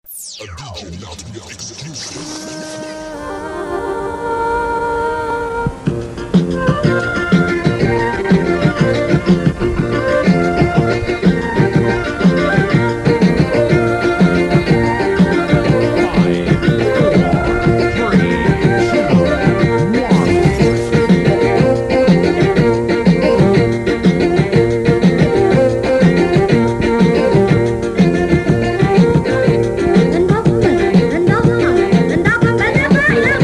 A DJ Nightmare exclusive. Thank you.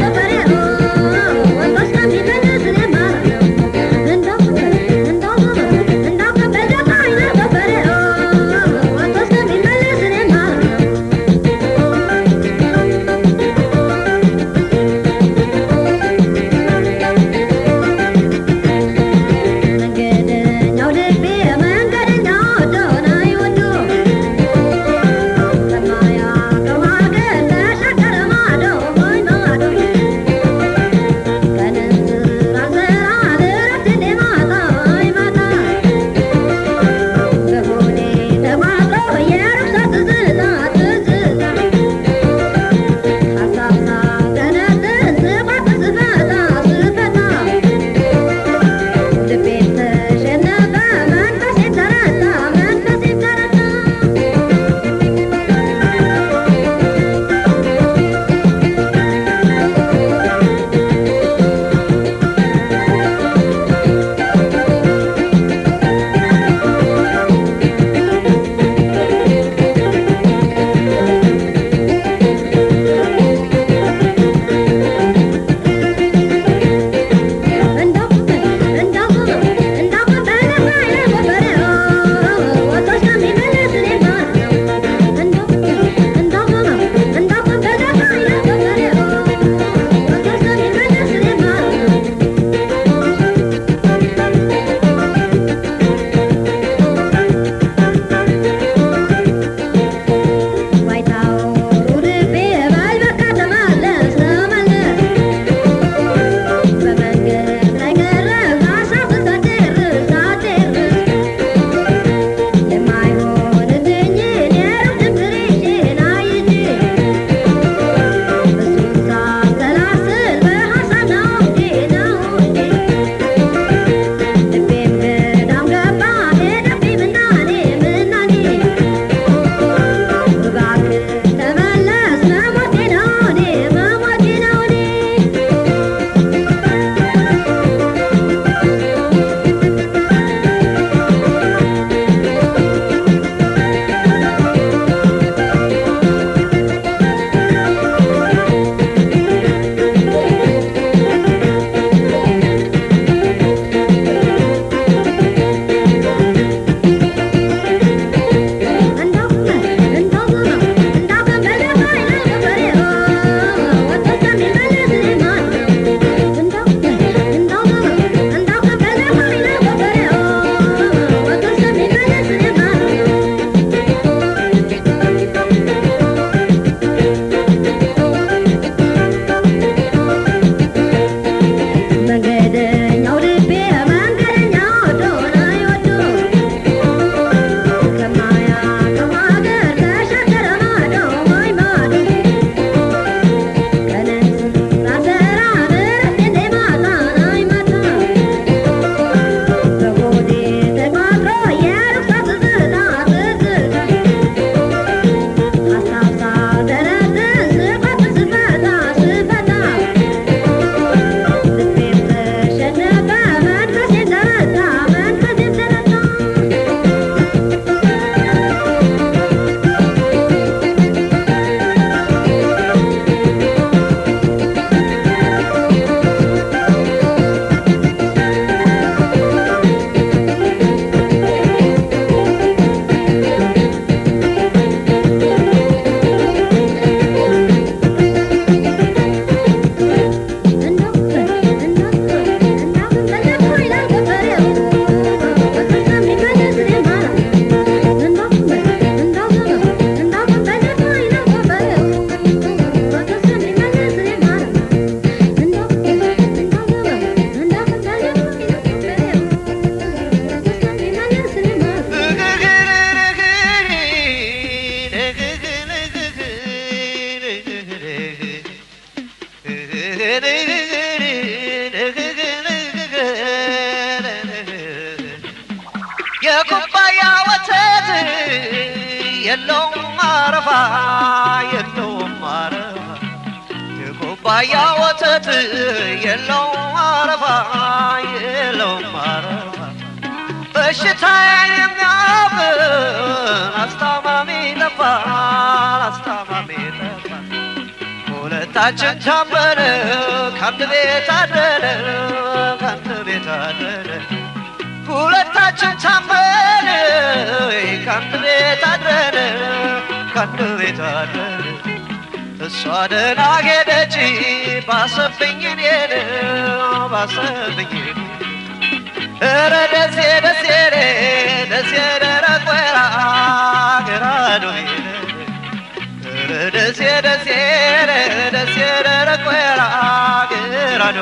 የኩባያ ወተት የለውም ማረፋ የለውም ማረፋ የኩባያ ወተት የለውም ማረፋ የለውም ማረፋ በሽታዬን የሚያብን አስታማሚ ጠፋን አስታማሚ ጠፋን ሁለታችን ታመነ ከአንድ ቤት አደረ ከአንድ ቤት አደረ ሁለታችን ታመነ ከአንድ ቤት አድረን ከአንድ ቤት አድረን እሷ ደህና ሄደች ባሰብኝ እኔን ባሰብኝ ኧረ ደሴ ደሴ ደሴ ደረቅ ወይራ ገራዶ ኧረ ደሴ ደሴ ደሴ ደረቅ ወይራ ገራዶ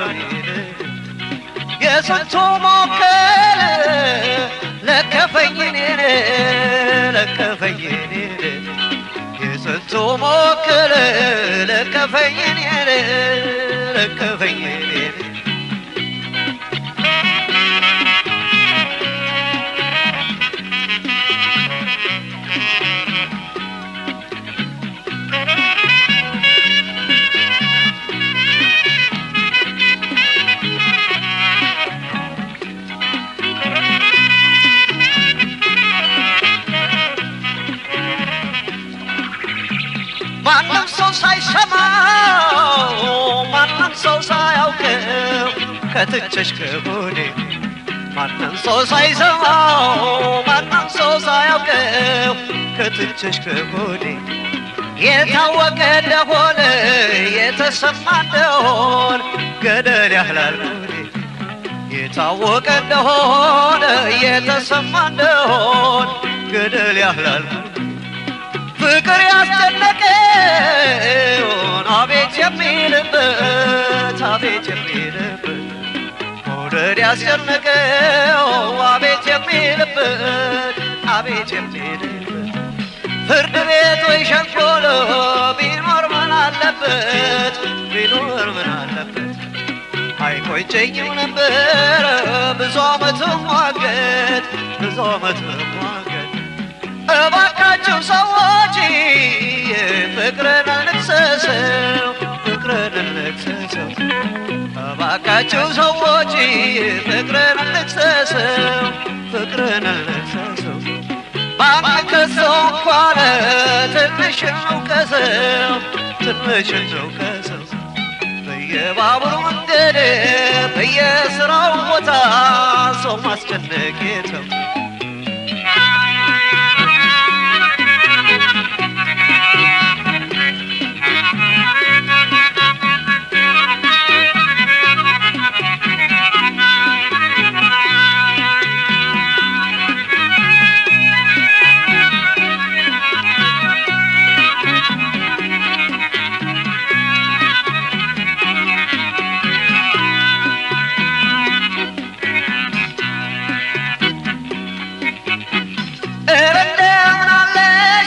የስንቱ ሞከረ ለከፈኝ እኔን ለከፈኝ እኔን የስንቱ ሞከረ ለከፈኝ እኔን ለከፈኝ እኔን ማንም ሰው ሳይሰማው ማንም ሰው ሳያውቀው ከትቸሽ ከጎኔ ማንም ሰው ሳይሰማው ማንም ሰው ሳያውቀው ከትቸሽ ከጎኔ የታወቀ እንደሆነ የተሰማ እንደሆን ገደል ያህላል ጎኔ የታወቀ እንደሆነ የተሰማ እንደሆን ገደል ያህላል ጎኔ ፍቅር ያስጨነቀውን አቤት የሚልበት አቤት የሚልበት መውደድ ያስጨነቀው አቤት የሚልበት አቤት የሚልበት ፍርድ ቤት ወይ ሸንኮሎ ቢኖር ምን አለበት ቢኖር ምን አለበት አይቆጨኝም ነበር ብዙ ዓመት ሟገት ብዙ ዓመት ሟገት እባካችሁ ሰዎች ፍቅርን እንክሰሰው ፍቅርን እንክሰሰው እባካችሁ ሰዎች ፍቅርን እንክሰሰው ፍቅርን እንክሰሰው ባንከሰው እንኳን ትንሽ እንውቀሰው ትንሽ እንውቀሰው በየባቡር መንገድ በየስራው ቦታ ሰው ማስጨነቅ የተው ኧረ እንደምን አለሽ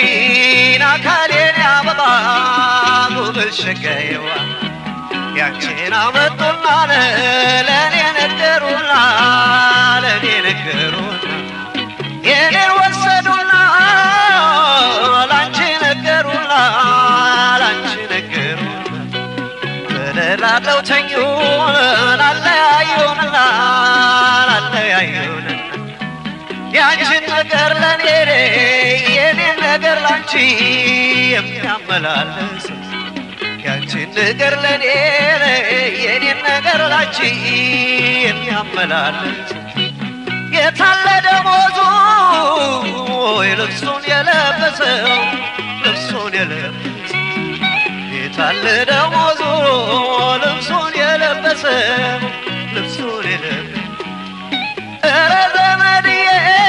አካሌን አበባ ጉብል ሸጋዬዋ ያንቺን አመጡና ለእኔ ነገሩና ለእኔ ነገሩና የኔን ወሰዱና ላንቺ ነገሩና ላንቺ ነገሩና ተደላለው ተኙን ላለያዩንና ላለያዩንና ያንቺን ነገር ለኔ የኔን ነገር ላንቺ የሚያመላለስ ያንቺን ነገር ለኔ የኔን ነገር ላንቺ የሚያመላለስ የታለ ደሞዙ ልብሱን የለበሰው ልብሱን የለበሰው የታለ ደሞዙ ልብሱን የለበሰው ልብሱን የለበሰው ኧረ ዘመድዬ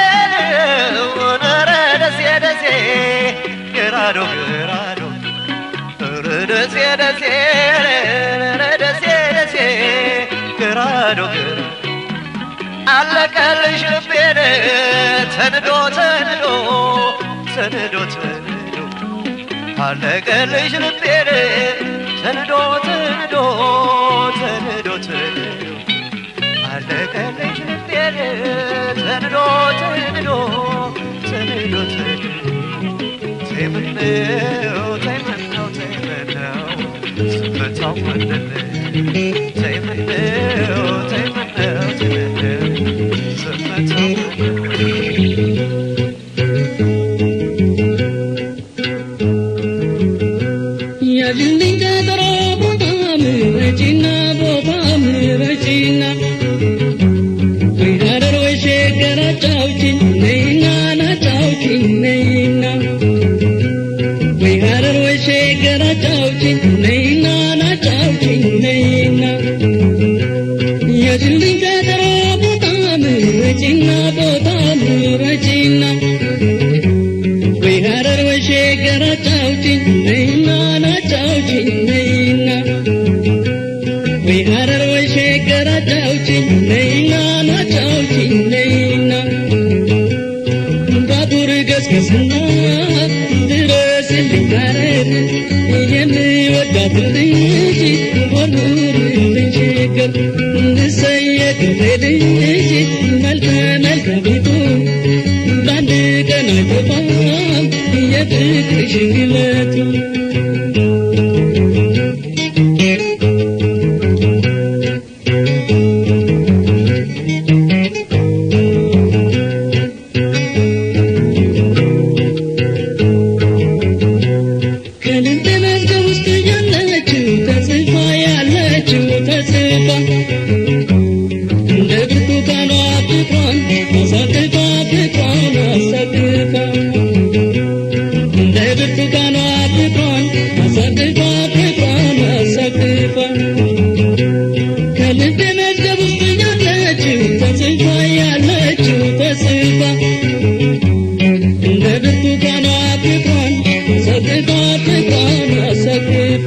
ኧረ ደሴ ደሴ ግራዶ ግራዶ ኧረ ደሴ ደሴ ኧረ ደሴ ደሴ ግራዶ ግራዶ አለቀልሽ ልቤን ተንዶ ተንዶ ተንዶ ተንዶ አለቀልሽ ልቤን ተንዶ ተንዶ ተንዶ ተንዶ አለቀልሽ ልቤን ተንዶ ተንዶ ተንዶ ተንዶ ተይምነው ተይምነው ተይምነው ስመታው ወደለ ተይምነው ተይምነው ተይምነው ስመታው ወደለ ያልልኝ ቀጠሮ ቦታ ምረጪና ቦታ ምረጪና ወይ ሀረር ወይ ሸገር አጫውችኝ ነይና ናጫውችኝ ነይና ወይ ሀረር ወይ ሸገር አጫውችኝ ነይና ናጫውችኝ ነይና ያልልኝ ቀጠሮ ቦታ ምረጪና ቦታ ምረጪና ወይ ሀረር ወይ ሸገር አጫውችኝ ነይና ናጫውችኝ ነይና ወይ ሀረር ወይ ሸገር አጫውችኝ ነይና ናጫውችኝ ነይና ባቡር ገስገስና ድረስልኝ ሀረር የምወዳትን ልጅ ወርውርልኝ ሸገር እንድሰየግሬ ልጅ መልከ መልካሚቱ በአንድ ቀን አይጠፋም የፍቅርሽ ግለቱ ከልብ መዝገብ ውስጥ ያለችው ተጽፋ ያለችው ተጽፋ እንደ ብርቱካኗ ፍቅሯን አሳቅፋ ፍቅሯን አሳቅፋ እንደ ብርቱካኗ ፍቅሯን አሳቅፋ ፍቅሯን አሳቅፋ ከልብ መዝገብ ውስጥ ያለችው ተጽፋ ያለችው ተጽፋ እንደ ብርቱካኗ ፍቅሯን አሳቅፋ ፍቅሯን አሳቅፋ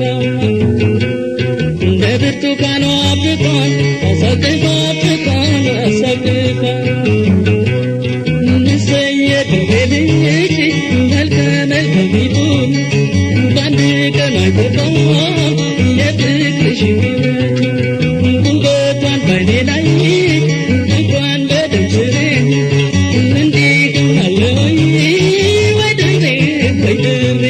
እንደ ብርቱካኗ ፍቅሯን አሳቅፋ ፍቅሯን አሳቅፋ እንሰየድ ልጅ መልከ መልካሚቱን በአንድ ቀን አይጠፋም የፍቅርሽ ሕይወት ውበቷን ባይኔ ላይ ፍቅሯን በደምስሬ እንዲህ አለ ወይ ወይ ድሬ ወይ ድሬ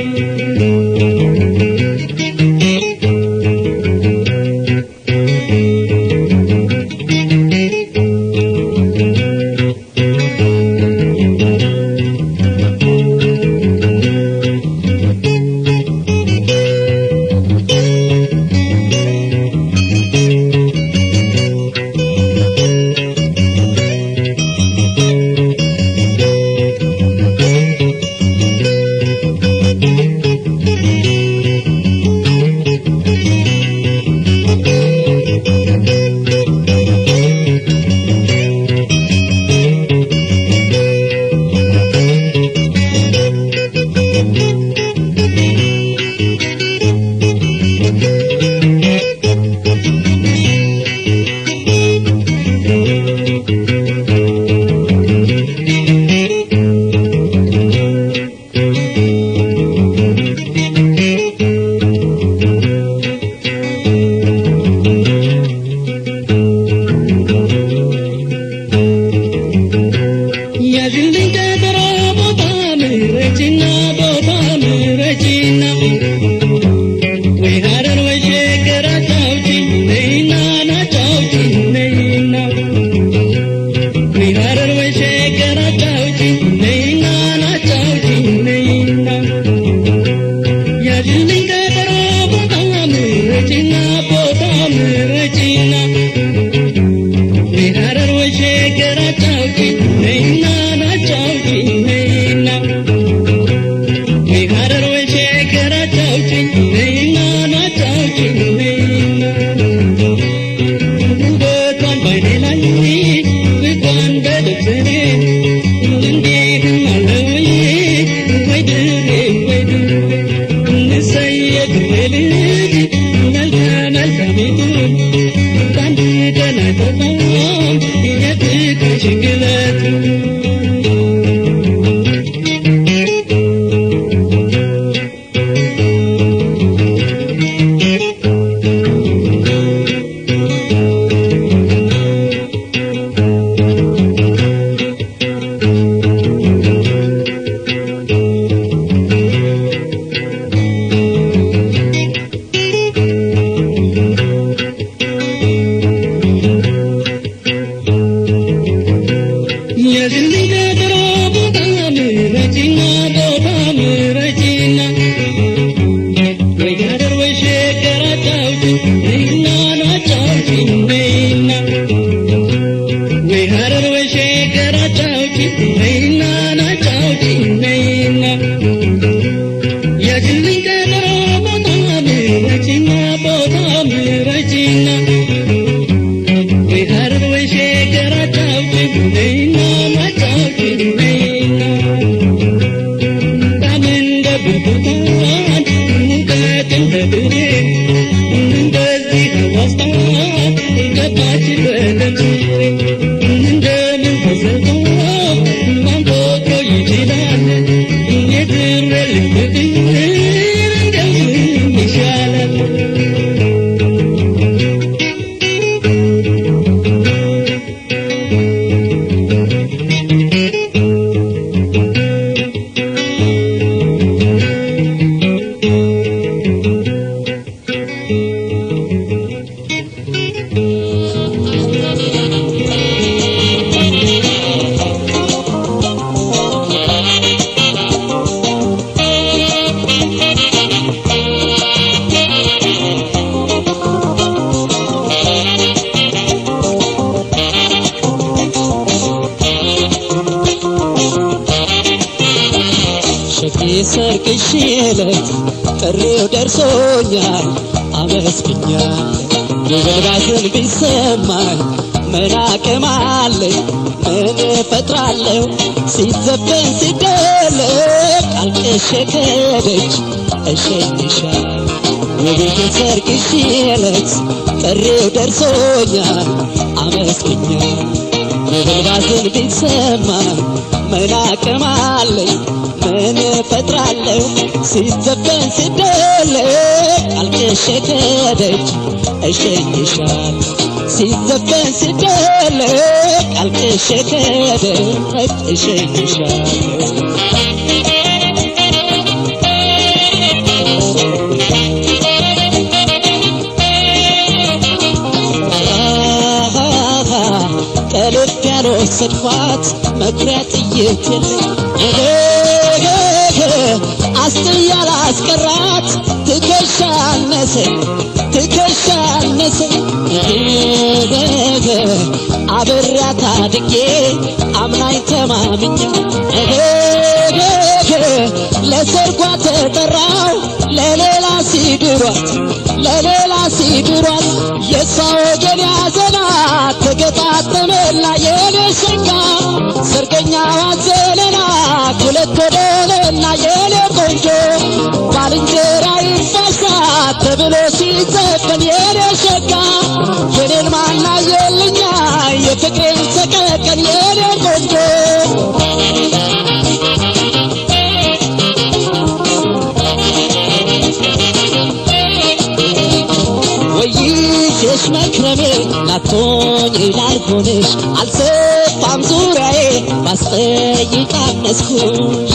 ያዝልኝ ቀጠሮ ቦታ ምረጪና ቦታ ምረጪና ወይ ሀረር ወይ ሸገር አጫውችኝ ነይና ናጫውችኝ ነይና ወይ ሀረር ወይ ሸገር አጫውችኝ ነይና ናጫውችኝ ነይና ያዝልኝ ቀጠሮ ቦታ ምረጪና ቦታ ምረጪና ወይ ሀረር ወይ ሸገር አጫውችኝ ነይና ናጫውችኝ ነይና ወይ ሀረር ወይ ሸገር አጫውችኝ ነይና ናጫውችኝ ነይና ውበቷን ባይኔ ላይ ፍቅሯን በልብስኔ እንዲህም አለ ወይ ወይ ድሬ ወይ ድሬ እንሰየ ድሬ ልጅ መልከ መልካሚቱን በአንድ ቀን አይጠፋም የፍቅርሽ ግለቱ ዕለት ጥሪው ደርሶኛል አመስግኛል የበባዝን ቢሰማኝ ምን አቅም አለኝ ምን እፈጥራለሁ ሲዘፈን ሲደለቅ አልቅሼ ከደጅ እሸኝሻል የቤት ሰርግሽ ዕለት ጥሪው ደርሶኛል አመስግኛል የበባዝን ቢሰማኝ ምን አቅም አለኝ ምን እፈጥራለሁ ሲዘፈን ሲደለቅ አልቅሼ ከደጅ እሸኝሻል ሲዘፈን ሲደለቅ አልቅሼ ከደጅ እሸኝሻል ከልብ ያልወሰድኳት መኩሪያ ጥይት የለኝ አስትያ ላስቀራት ትከሻ አነሰኝ ትከሻ አነሰኝ አብሬያት አድጌ አምናኝ ተማምኛ ለሰርጓ ተጠራው ለሌላ ሲድሯት ለሌላ ሲድሯት የእሷ ወገን ያዘናት ተገጣጠመና የኔ ሸጋ ሰርገኛ ዋዘለና ሁለት ወደለና የኔ ቆንጆ ባልንጀራ ይፋሳት ተብሎ ሲዘፈን የኔ ሸጋ የኔን ማና የልኛ የፍቅሬን ሰቀቀን የኔ ቆንጆ ወይሽ መክረሜ ናቶኝ ላልሆንሽ አልሰፋም ዙሪያዬ ባስጠይቅ አነስኩሽ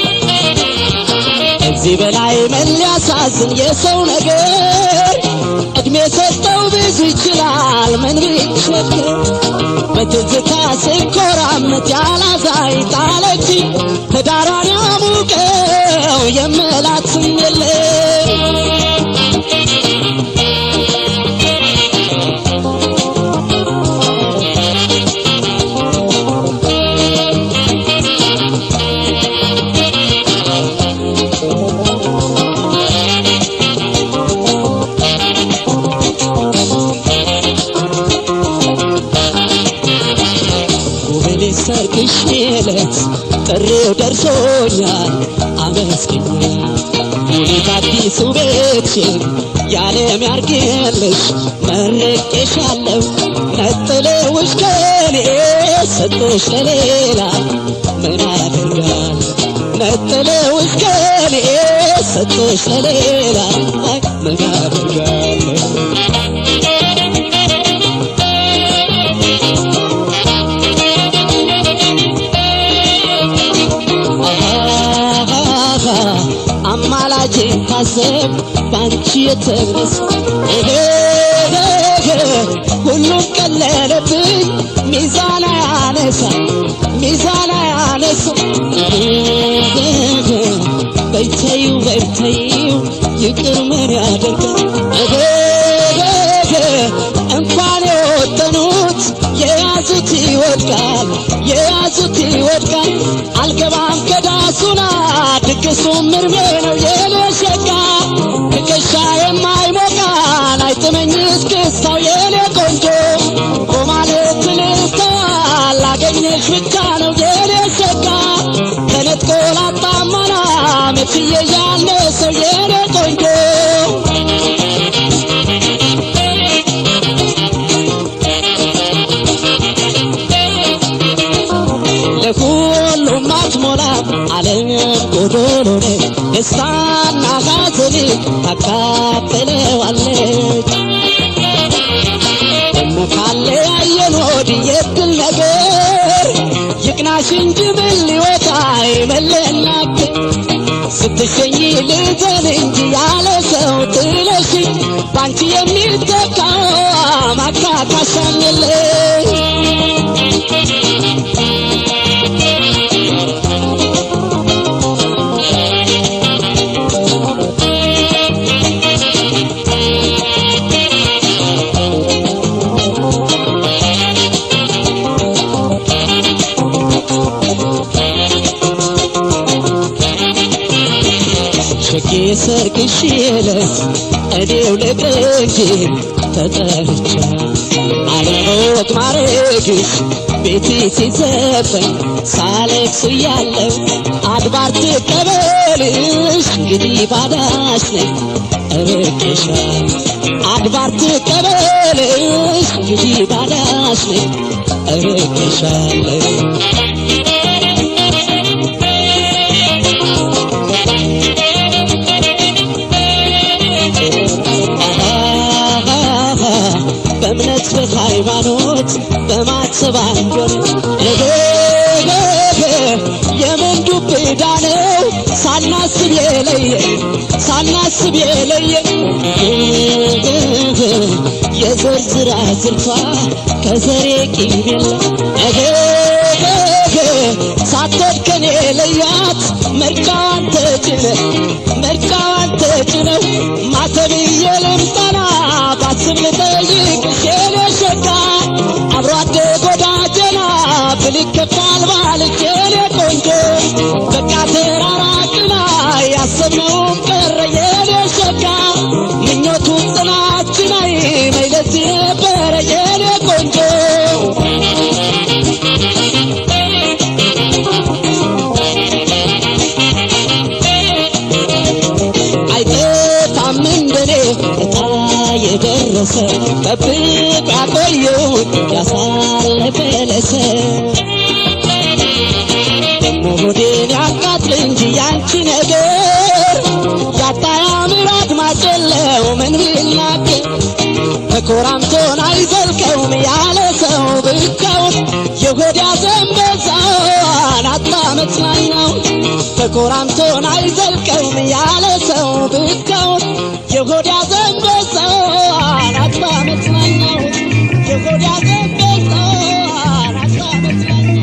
ከዚህ በላይ ምን ሊያሳዝን የሰው ነገር እድሜ ሰጠው ብዙ ይችላል ምን ቢቸግር በትዝታ ስኮራምት ያላዛይ ጣለች ትዳሯን ያሙቀው የመላትም የለም ውብኔ ሰርግሽ ዕለት ጥሪው ደርሶኛል አመስግኛል ሙሉት አዲሱ ቤትሽን ያለም ያርግልሽ መርቄሻለሁ ነጥለውሽ ከኔ ሰጥቶሽ ለሌላ ምን አደርጋል ነጥለውሽ ከኔ ሰጥቶሽ ለሌላ አይ ምን አደርጋለሁ አማላጅ ታሰብ ባንቺ የተነሳ ሁሉም ቀለለብኝ ሚዛን ያነሳ ሚዛን ያነሳ በይተዩ በይተዩ ይቅር ምን ያደርጋል እንኳን የወጠኑት የያዙት ይወድቃል የያዙት ይወድቃል አልገባም ከዳሱና ድግሱ ምርሜ ነው የኔ ሸጋ ትከሻ የማይሞቃን አይጥመኝ እስክስታው የኔ ቆንጆ በማለት ልስታል ላገኘሽ ብቻ ነው የኔ ሸጋ ተነጥቆ ላጣማና መችዬ ያነሰው የኔ ቆንጆ ለሁሉም አትሞላም ዓለም ጎዶሎ ነች ደስታና ሐዘን ታካፍለዋለች ደሞ ካለ ያየን ወዲህ የድል ነገር ይቅናሽ እንጂ ምን ሊወጣ አይመለናክ ስትሸኝ ልዘን እንጂ ያለ ሰው ጥለሽ ባንቺ የሚተካ ማካካሻም የለሽ በሰርግሽ ዕለት እኔው ልቅር እንጂ ተጠርቻ አለሞት ማረግሽ ቤቴ ሲዘፈን ሳለቅስ እያለሁ አድባር ትቀበልሽ እንግዲህ ባዳሽ ነኝ እርቄሻል አድባር ትቀበልሽ እንግዲህ ባዳሽ ነኝ እርቄሻለሁ በእምነት በሃይማኖት በማሰብ አንጎል የምን ዱብ ዕዳ ነው ሳናስብ የለየ ሳናስብ የለየ የዘርዝራ ዝርቷ ከዘሬ ቂም የለ ሳትወድ ከኔ ለያት መርቃዋን ተጭነ መርቃዋን ተጭነው ማተብዬ ልምጠና ባስብ ልጠይቅሽ የኔ ሸጋ አብሮ አደግ ወዳጀና ብልከፋል ባልሽ የኔ ቆንጆ በቃ ተራራቅና ያሰብነውም ቀረ የኔ ሸጋ ምኞቱ ጥናችን አይ መይለዚህ ነበረ የኔ ቆንጆ አይጠፋም እንደኔ እጣ የደረሰ ጠብቅ ያቆየውን ያሳለፈ ለሰ ደሞ ሆዴን ያቃጥል እንጂ ያንቺ ነገር ያጣ ያምር አድማጭ የለው ምን ቢናገር ተኮራምቶን አይዘልቀውም ያለ ሰው ብቻውን የሆድ ያዘንበዛን አጣ መጽናኛው ተኮራምቶን አይዘልቀውም ያለ ሰው ብቻውን የሆድ ያዘንበዛን አጣ መጽናኛው የሆድ ያዘንበዛን አጣ መጽናኛው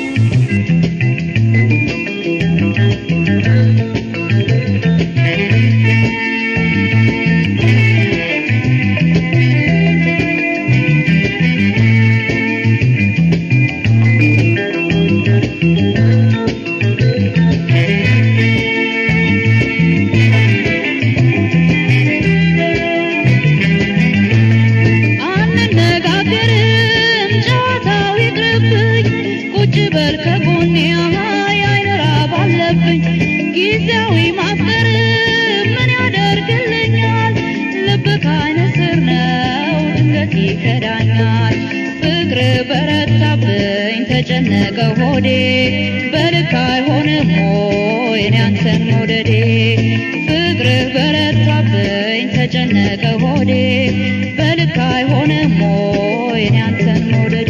አንነጋገርም ጨዋታው ይቅርብኝ ቁጭ በል ከጎኔ የአይን ራብ አለብኝ ጊዜያዊ ማፍቀር ምን ያደርግልኛል ልብ ከአይነ ስር ነው ድንገት ይከዳኛል ፍቅር በረታብኝ ተጨነቀ ሆዴ በልክ አይሆንም ሆይ እኔ አንተን መውደዴ ፍቅር በረታብኝ ተጨነቀ ሆዴ በልክ አይሆንም ሆይ እኔ አንተን መውደዴ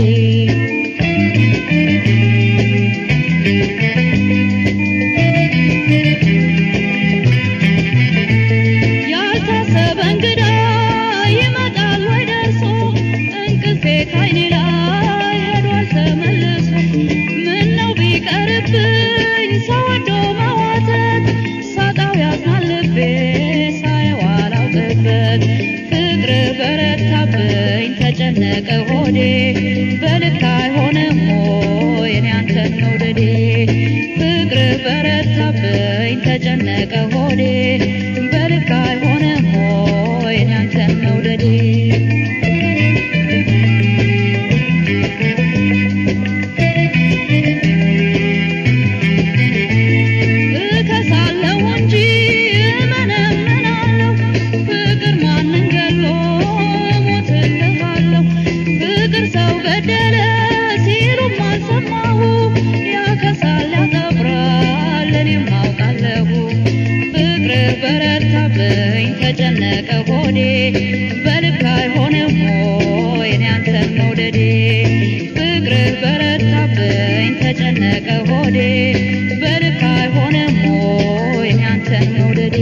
ያልታሰበ እንግዳ ይመጣል ወይ ደርሶ እንቅልፌ ካይኔ ላይ ሄዷል ተመልሶ ምነው ቢቀርብኝ ሰው ወዶ መዋተት ሳጣው ያዝናል ልቤ ሳየው አላውቅበት ፍቅር በረታብኝ ተጨነቀ ሆዴ በልክ አይሆንም ሆይ እኔ አንተን መውደዴ ፍቅር በረታብኝ ተጨነቀ ሆዴ በልክ አይሆንም ሆይ እኔ አንተን መውደዴ እከሳለሁ እንጂ እመነምናለሁ ፍቅር ማንን ገሎ እሞትልሃለሁ ፍቅር ሰው ገደለ ሲሉም አልሰማሁ ያከሳል ያጠብራል እኔም አውቃለሁ ፍቅር በረታብኝ ተጨነቀ ሆዴ በልክ አይሆንም ሆይ እኔ አንተን መውደዴ ፍቅር በረታብኝ ተጨነቀ ሆዴ በልክ አይሆንም ሆይ እኔ አንተን መውደዴ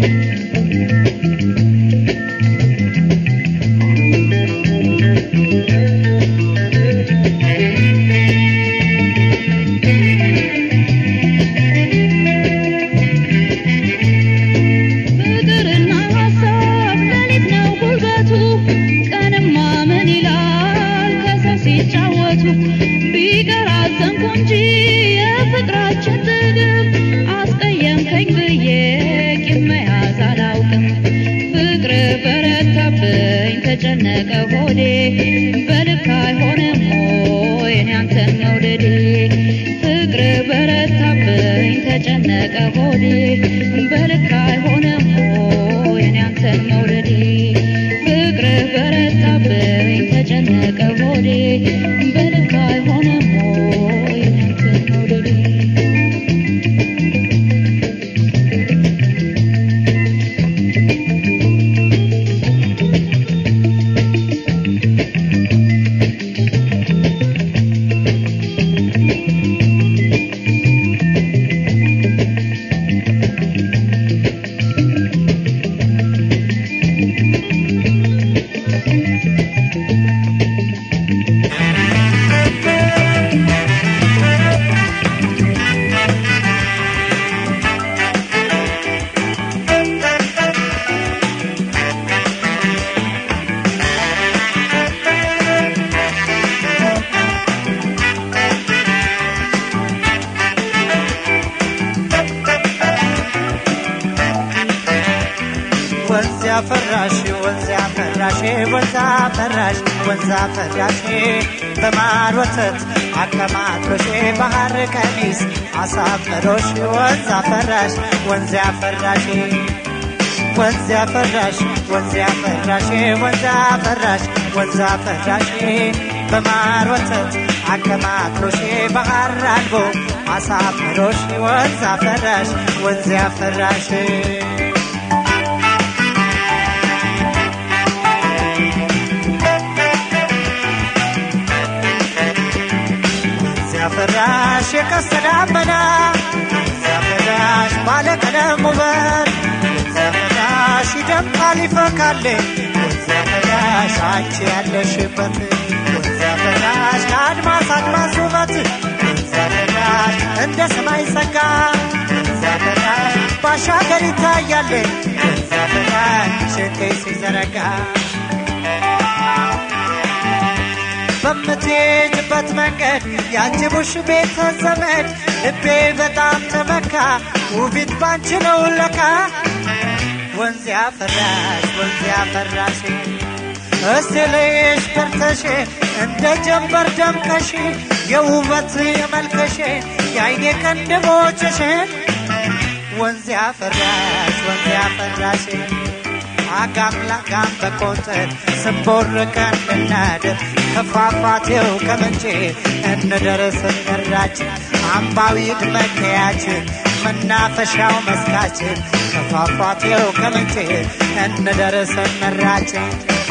ፍቅርና ሀሳብ ሌሊት ነው ጉልበቱ ቀንማ ምን ይላል ከሰው ሲጫወቱ ቢቀር አዘንኩ እንጂ የፍቅራችን ጥግብ አስቀየምክ ተጨነቀ ሆዴ በልክ አይሆንም ወይ እኔ አንተን መውደዴ ፍቅር በረታብኝ ተጨነቀ ሆዴ በልክ አይሆንም ወይ እኔ አንተን መውደዴ ፍቅር በረታብኝ ተጨነቀ ሆዴ በልክ አይሆንም ወይ እኔ አንተን መውደዴ ወንዝ ያፈራሽ ወንዝ ያፈራሽ ወንዝ አፈራሽ ወንዝ አፈራሽ በማር ወተት አቀማጥሎሽ ባህር ቀሚስ አሳምሮሽ ወንዝ አፈራሽ ወንዝ ያፈራሽ ወንዝ ያፈራሽ ወንዝ ያፈራሽ ወንዝ አፈራሽ ወንዝ አፈራሽ በማር ወተት አቀማጥሎሽ ባህር አልቦ አሳምሮሽ ወንዝ አፈራሽ ወንዝ ያፈራሽ ሲያፈራሽ የቀስተ ደመና ሲያፈራሽ ባለቀለም ውበት ሲያፈራሽ ይደምቃል ይፈካል ሲያፈራሽ አንቺ ያለሽበት ሲያፈራሽ ከአድማስ አድማስ ውበት ሲያፈራሽ እንደ ሰማይ ጸጋ ሲያፈራሽ ባሻገር ይታያል ሲያፈራሽ ሽንቴ ሲዘረጋ በምትሄድበት መንገድ ያጅቡሽ ቤተ ዘመድ ልቤ በጣም ተመካ ውቢት ባንቺ ነው ለካ ወንዝ ያፈራሽ ወንዝ ያፈራሽ እስቲ ልይሽ በርተሽ እንደ ጀንበር ደምቀሽ የውበት የመልከሽ የአይኔ ቅንድቦችሽን ወንዝ ያፈራሽ ወንዝ ያፈራሽ አጋም ላጋም በቆንጥር ስንቦርቀን እናድር ከፏፏቴው ከምንጭ እንደርስ እንራችን አምባዊ መለያችን መናፈሻው መስካችን ከፏፏቴው ከምንጭ እንደርስ እንራችን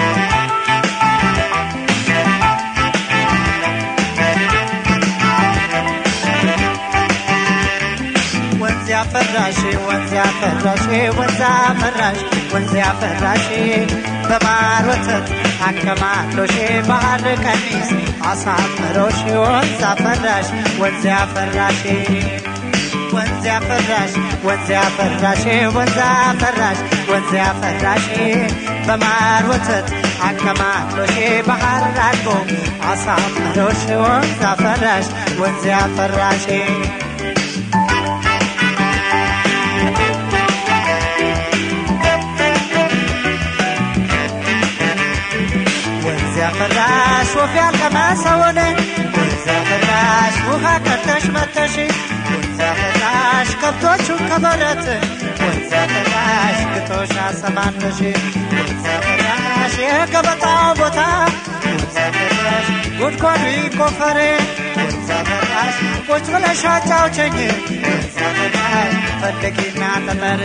ወንዝ ያፈራሽ ወንዝ ያፈራሽ ወንዝ አፈራሽ ወንዝ ያፈራሽ በማር ወተት አከማሎሽ ባህር ቀሚስ አሳምሮሽ ወንዝ አፈራሽ ወንዝ ያፈራሽ ወንዝ ያፈራሽ ወንዝ ያፈራሽ ወንዝ አፈራሽ ወንዝ ያፈራሽ በማር ወተት አከማሎሽ ባህር አልቦ አሳምሮሽ ወንዝ አፈራሽ ወንዝ ያፈራሽ ወንዝ ያፈራሽ ወፍ ያልቀመሰውን ወንዝ ያፈራሽ ውሃ ቀርተሽ መተሽ ወንዝ ያፈራሽ ከብቶቹን ከበረት ወንዝ ያፈራሽ ግቶሽ አሰማንተሽ ወንዝ ያፈራሽ የገበጣው ቦታ ወንዝ ያፈራሽ ጉድጓዱ ይቆፈር ወንዝ ያፈራሽ ቁጭ ብለሽ አጫውቸኝ ወንዝ ያፈራሽ ፈልጊና ተመር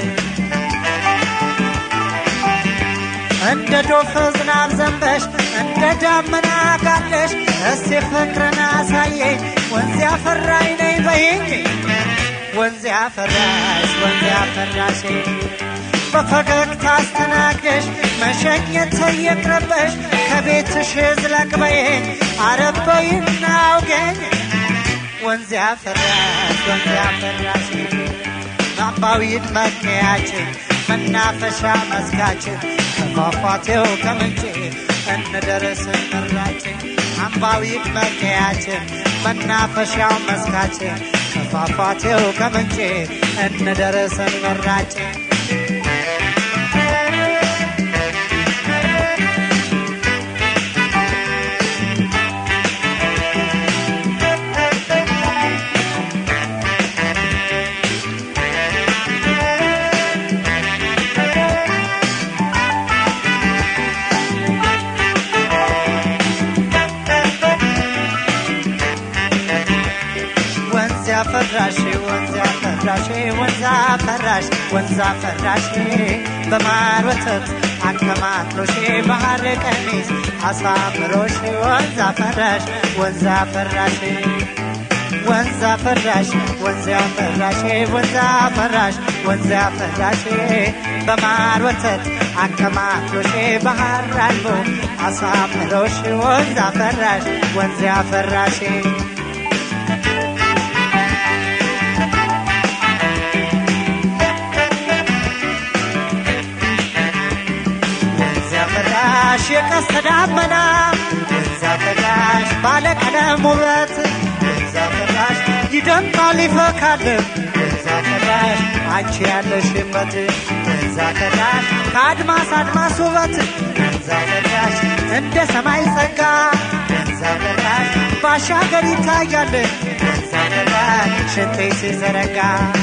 እንደ ዶፍ ዝናብ ዘንበሽ እንደ ዳመና ጋለሽ እስቲ ፍቅርን አሳየኝ ወንዝ ያፈራኝ ነይ በይኝ ወንዝ ያፈራሽ ወንዝ ያፈራሽ በፈገግታ አስተናግደሽ መሸኘት ይቅርብሽ ከቤትሽ ዝለቅ በይኝ አረብ በይና አውገኝ ወንዝ ያፈራሽ ወንዝ ያፈራሽ አምባዊት መገያችን መናፈሻ መስካችን ከፏፏቴው ከምንጭ እንደረስ ምራችን አምባዊት መገያችን መናፈሻው መስካችን ከፏፏቴው ከምንጭ እንደረስ ምራችን አፈራሽ ወንዝ አፈራሽ ወንዝ አፈራሽ ወንዝ አፈራሽ በማር ወተት አከማትሎሽ ባህር ቀሚስ አሳምሮሽ ወንዝ አፈራሽ ወንዝ አፈራሽ ወንዝ አፈራሽ ወንዝ አፈራሽ ወንዝ አፈራሽ ወንዝ አፈራሽ በማር ወተት አከማትሎሽ ባህር አልቦ አሳምሮሽ ወንዝ አፈራሽ ወንዝ አፈራሽ ወንዝ አፈራሽ የቀስተ ደመና ወንዝ አፈራሽ ባለቀለም ውበት ወንዝ አፈራሽ ይደምቃል ይፈካል ወንዝ አፈራሽ አንቺ ያለሽበት ወንዝ አፈራሽ ከአድማስ አድማስ ውበት ወንዝ አፈራሽ እንደ ሰማይ ጸጋ ወንዝ አፈራሽ ባሻገር ይታያል ወንዝ አፈራሽ ሽንጤ ሲዘረጋ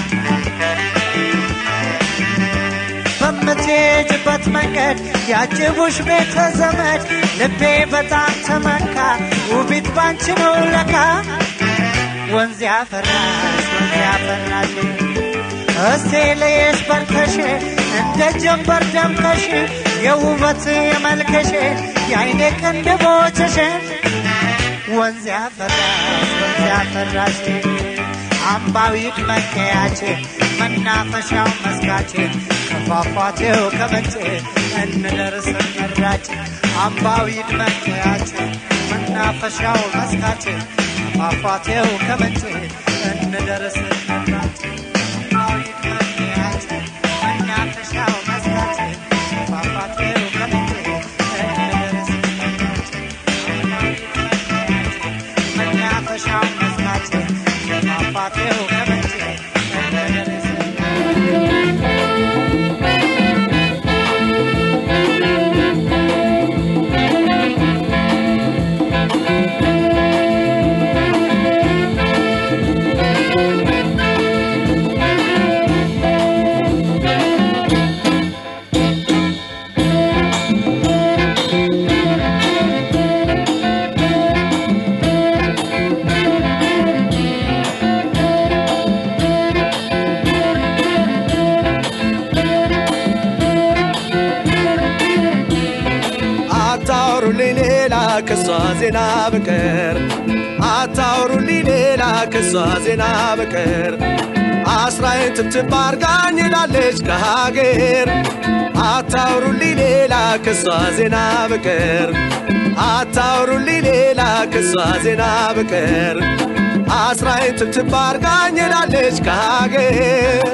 በምትሄጅበት መንገድ ያጅቡሽ ቤተ ዘመድ ልቤ በጣም ተመካ ውቢት ባንቺ ነው ለካ ወንዝ ያፈራሽ ወንዝ ያፈራሽ እስቴ ለየሽ በርከሽ እንደ ጀንበር ደምቀሽ የውበት የመልከሽ የአይኔ ቅንድቦችሽ ወንዝ ያፈራሽ ወንዝ ያፈራሽ አምባዊት መከያችን መናፈሻው መስካችን ከፏፏቴው ከምንጭ እንደርስ መራጭ አምባዊት መከያችን መናፈሻው መስካችን ከፏፏቴው ከምንጭ እንደርስ መራጭ አምባዊት መከያችን መናፈሻው መስካችን ከፏፏቴው ከምንጭ እንደርስ መራጭ አምባዊት መከያችን መናፈሻው መስካችን ከፏፏቴው ከምንጭ እንደርስ አታውሩልኝ ሌላ ከሷ ዜና በቀር አታውሩልኝ ሌላ ከሷ ዜና በቀር አስራዬን ትብትብ አርጋኝ ላለች ከሀገር አታውሩልኝ ሌላ ከሷ ዜና በቀር አታውሩልኝ ሌላ ከሷ ዜና በቀር አስራዬን ትብትብ አርጋኝ ላለች ከሀገር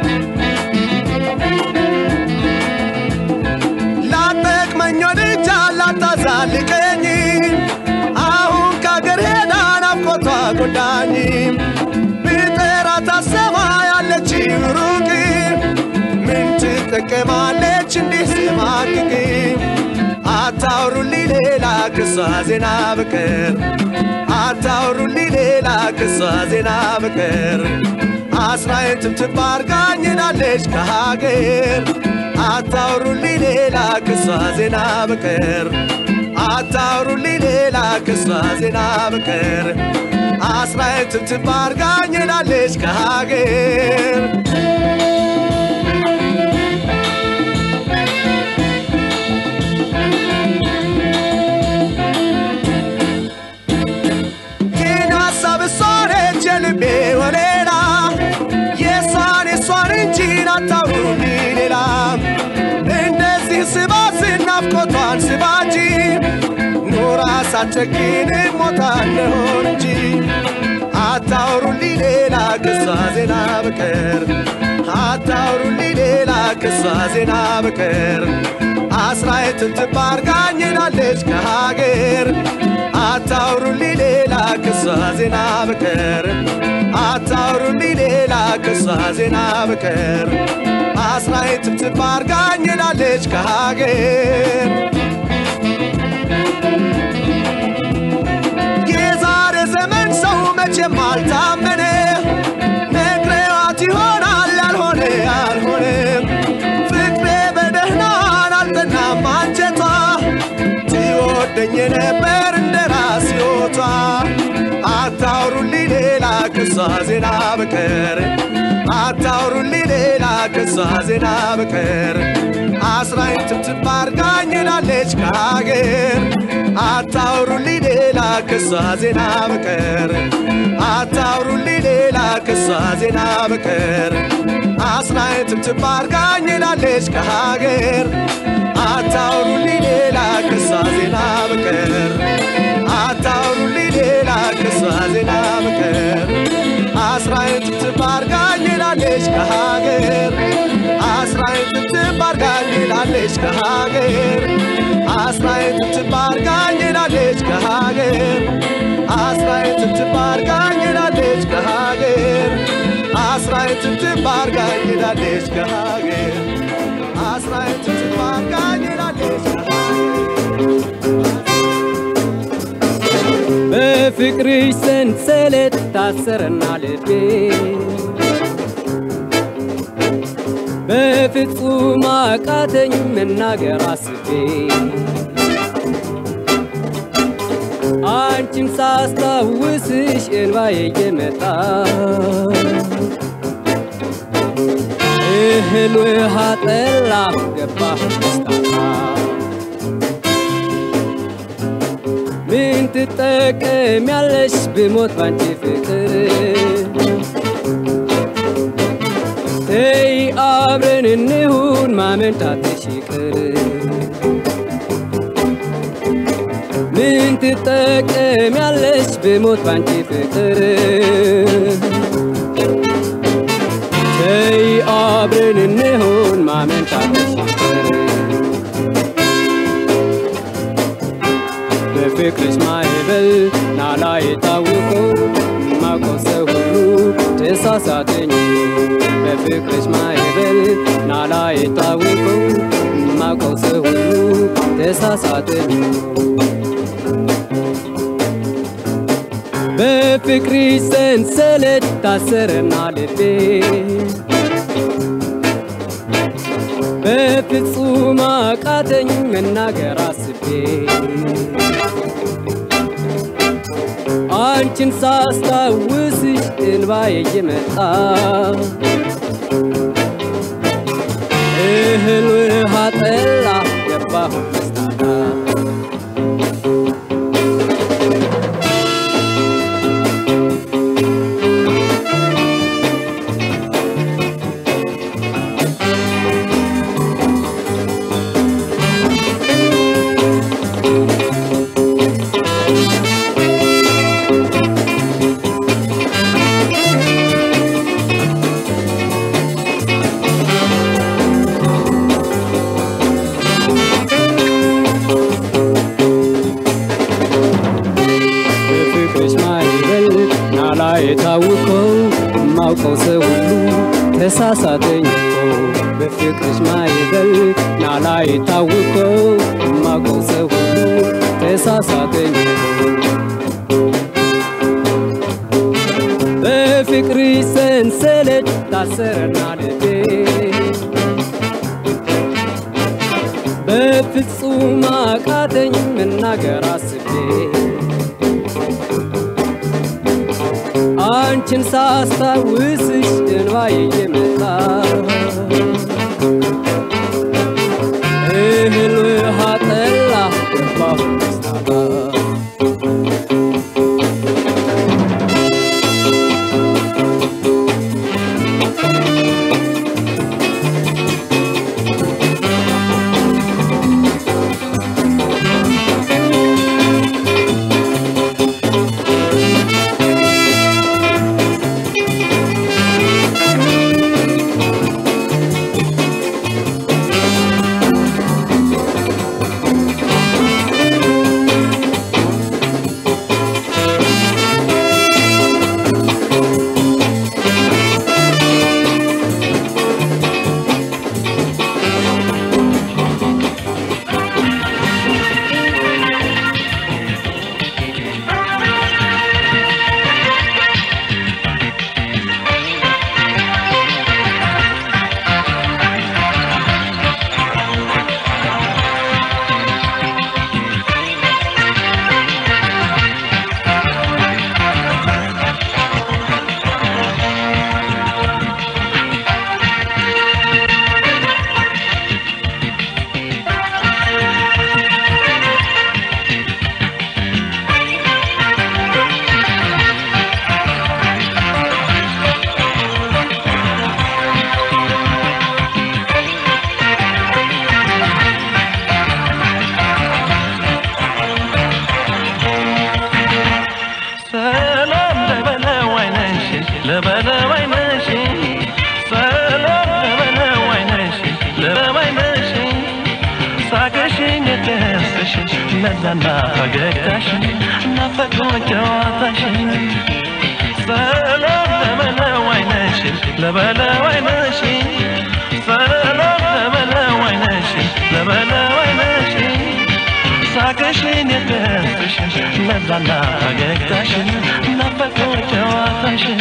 ላጠቅመኝ ወድጃ ላታዛልቀኝ አሁን ከአገር ሄዳ ናፍቆቷ ጎዳኝ ብጠራት አሰማ ያለች ሩቅ ምን ትጠቀማለች እንዲህ ስማቅቅ አታውሩልኝ ሌላ ክሷ ዜና በቀር አታውሩልኝ ሌላ ክሷ ዜና በቀር አስራዬን ትብትብ አርጋኝ ሄዳለች ከሀገር አታውሩልኝ ሌላ ክሷ ዜና በቀር አታውሩልኝ ሌላ ክሷ ዜና በቀር አስራዬን ትብትብ አርጋኝ ሄዳለች ከሀገር ይህን ሀሳብ እሷ ነች የልቤ ወሌላ የእሷን የእሷን እንጂ አታውሩልኝ ሌላ እንደዚህ ስባት ናፍቆቷን ስባጂ ኑራ ሳትጨክን ሞታ እንደሆን እንጂ አታውሩልኝ ሌላ ክሷ ዜና በቀር አታውሩልኝ ሌላ ክሷ ዜና በቀር አስራዬን ትብትብ አርጋኝ ሄዳለች ከሀገር አታውሩልኝ ሌላ ክሷ ዜና በቀር አታውሩልኝ ሌላ ክሷ ዜና በቀር አስራዬን ትብትብ አርጋኝ ሄዳለች ከሀገር የዛሬ ዘመን ሰው መቼም አልታመነ ነግሬዋት ይሆናል ያልሆነ ያልሆነ ፍቅሬ በደህናን አልጠናም አንጀቷ ትወደኝ ነበር እንደ ራስ ሕይወቷ አታውሩልኝ ሌላ ክሷ ዜና በቀር አታውሩልኝ ሌላ ከሷ ዜና በቀር አስራኝ ትብትብ አርጋኝ ሄዳለች ከሀገር አታውሩልኝ ሌላ ከሷ ዜና በቀር አታውሩልኝ ሌላ ከሷ ዜና በቀር አስራኝ ትብትብ አርጋኝ ሄዳለች ከሀገር አታውሩልኝ ሌላ ከሷ ዜና በቀር አታውሩልኝ ሌላ ከሷ ዜና በቀር አስራኝ ትብትብ አርጋኝ ሄዳለች ከሀገር አስራኝ ትብትብ አርጋኝ ሄዳለች ከሀገር አስራኝ ትብትብ አርጋኝ ሄዳለች ከሀገር አስራኝ ትብትብ አርጋኝ ሄዳለች ከሀገር አስራኝ ትብትብ አርጋኝ ሄዳለች ከሀገር አስራኝ ትብትብ አርጋኝ ሄዳለች በፍቅርሽ ሰንሰለት ታሰረና ልቤ በፍጹም አቃተኝ መናገር አስቤ አንቺን ሳስታውስሽ እንባዬ እየመጣ እህል ውሃ ጠላ ገባህ ደስታታ ምን ትጠቀሚያለሽ ብሞት ባንቺ ፍቅር ተይ አብረን እንሁን ማመንታትሽ ይቅር ምን ትጠቀሚያለሽ ብሞት ባንቺ ፍቅር ተይ አብረን እንሁን ማመንታትሽ ይቅር በፍቅርሽ ማዕበል ናላ የታወቀው ማውቀው ሰው ሁሉ ተሳሳተኝ በፍቅርሽ ማዕበል ናላ የታወቀው ማውቀው ሰው ሁሉ ተሳሳተኝ በፍቅርሽ ሰንሰለት ታሰረና ልቤ በፍጹም አቃተኝ መናገር አስቤ አንቺን ሳስታውስሽ እንባዬ እየመጣ እህል ውሃ ጠላ ገባሁ ደስታታ በፍቅርሽ ማዕበል ናላ የታወቀው ማውቀው ሰው ሁሉ ተሳሳተኝ እኮ በፍቅርሽ ማዕበል ናላ የታወቀው ማውቀው ሰው ሁሉ ተሳሳተኝ እኮ በፍቅርሽ ሰንሰለት ታሰረና ልቤ በፍጹም አቃተኝ መናገር አስቤ አንቺን ሳስታውስሽ እንባዬ እየመጣ እህል ውሃ ጠላ ገባሁ ደስታታ ሳቅሽን የደስሽን ለዛና ፈገግታሽን ናፈቁኝ ጨዋታሽን ሰላም ለበለው አይነሽን ለበለው አይነሽን ሰላም ለበለው አይነሽን ለበለው አይነሽን ሳቅሽን የደስሽን ለዛና ፈገግታሽን ናፈቁኝ ጨዋታሽን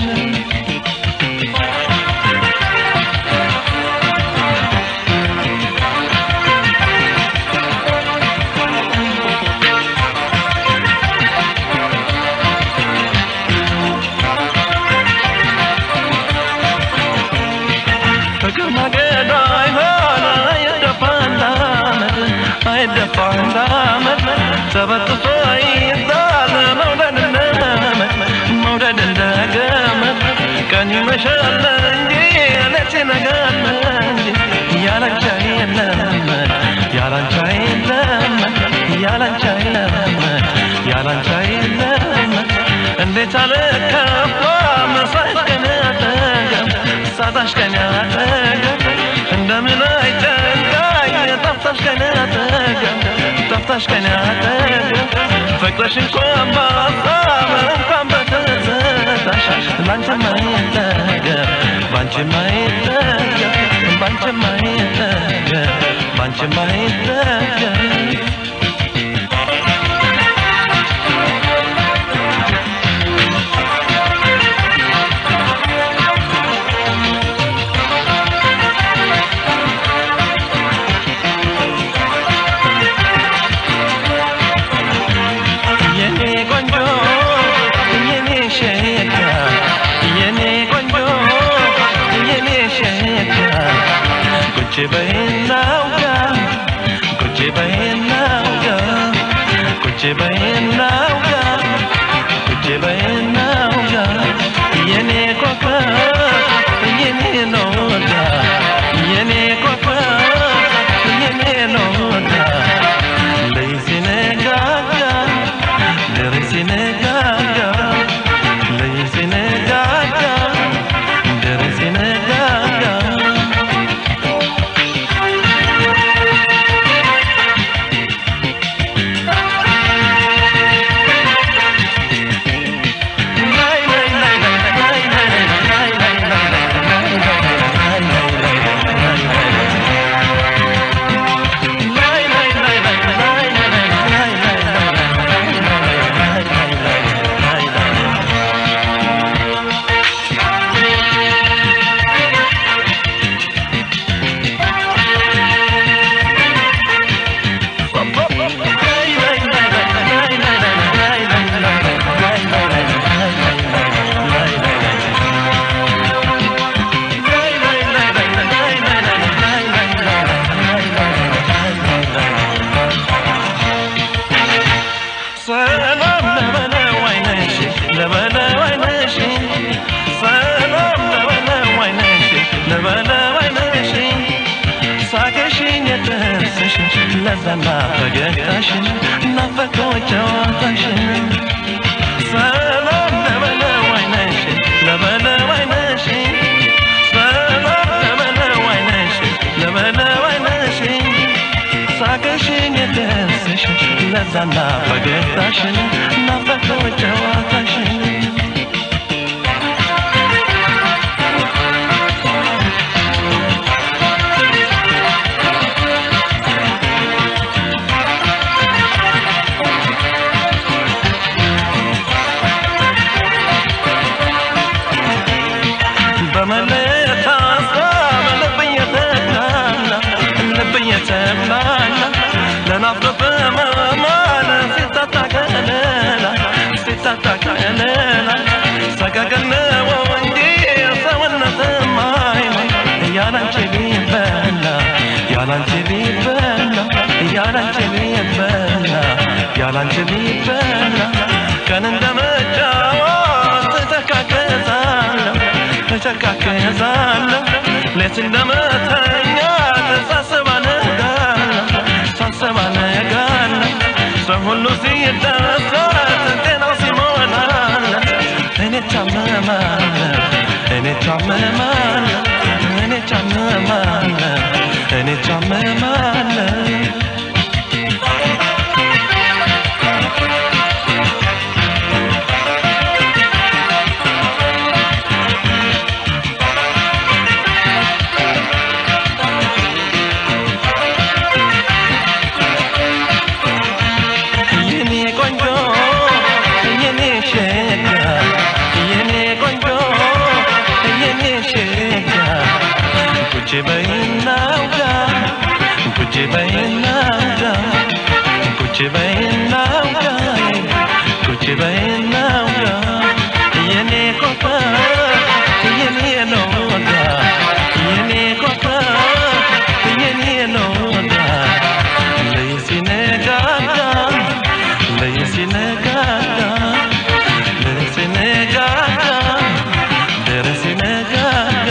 ፍቅር ማገዶ አይሆን አይደፋ እንዳመድ አይደፋ እንዳመድ ተበጥሶ ይዛል መውደድ እንደመድ መውደድ እንደገመድ ቀን ይመሻል እንጂ ሌት ይነጋል እንጂ ያላንቻ የለም ያላንቻ የለም ያላንቻ የለም ያላንቻ የለም እንዴት አልከፋ መሳሽ ቀን አጠገብ ሳታሽ ቀን አጠገብ እንደምን አይጨንቃኝ ጠፍታሽ ቀን አጠገብ ጠፍታሽ ቀን አጠገብ ፍቅርሽ እንኳን በሀሳብ እንኳን በትዝታሽ ባንቺማ አይጠገብ ባንቺማ አይጠገብ ባንቺማ አይጠገብ ባንቺማ አይጠገብ የኔ ቆንጆ የኔ ሸጋ የኔ ቆንጆ የኔ ሸጋ ቁጭ በይና አውጋ ቁጭ በይና አውጋ ቁጭ በይና አውጋ ቁጭ በይና አውጋ የኔ ኮከብ የኔ ሎጋ የኔ ኮከብ የኔ ሎጋ ለይሲነጋጋ ደረሲነጋጋ ለይሲነጋጋ ደረሲነጋጋ ሰላም ለበለው አይነሽ ለበለው አይነሽ ሰላም ለበለው አይነሽ ለበለው አይነሽ ሳቅሽን የደስሽን ለዛና ፈገግታሽን ናፈቀው ጨዋታሽን ሰላም ለበለው አይነሽ ለበለው አይነሽ ሰላም ለበለው አይነሽ ለበለው አይነሽ ሳቅሽን የደስሽን ለዛና ፈገግታሽን ናፈቀው ጨዋታሽን በመለየት ሀሳብ ልብ እየተብላላ ልብ እየተብላላ ለናፍቆት በመማል ሲታጣ ከለላ ሲታጣ ከለላ ሰቀቀን ነው እንጂ ሰውነት ማይሆን ያላንቺ ቢበላ ያላንቺ ቢበላ ያላንቺ ቢበላ ያላንቺ ቢበላ ቀን እንደመጫወት ተጨካከዛለሁ ተጨካከዛለሁ ሌት እንደመተኛት ሳስብ አነጋለሁ ሳስብ አነጋለሁ ሰው ሁሉ ሲደሰት ጤናው ሲሞላለት እኔ ታመማለሁ እኔ ታመማለሁ እኔ ታመማለሁ እኔ ታመማለሁ በይና ውጋ ቁጭ በይና ውጋ ቁጭ በይና ውጋ የኔ ኮካ የኔ ነው ወጋ የኔ ኮካ የኔ ነው ወጋ ለይ ሲነጋጋ ለይ ሲነጋጋ ለይ ሲነጋጋ ደረ ሲነጋጋ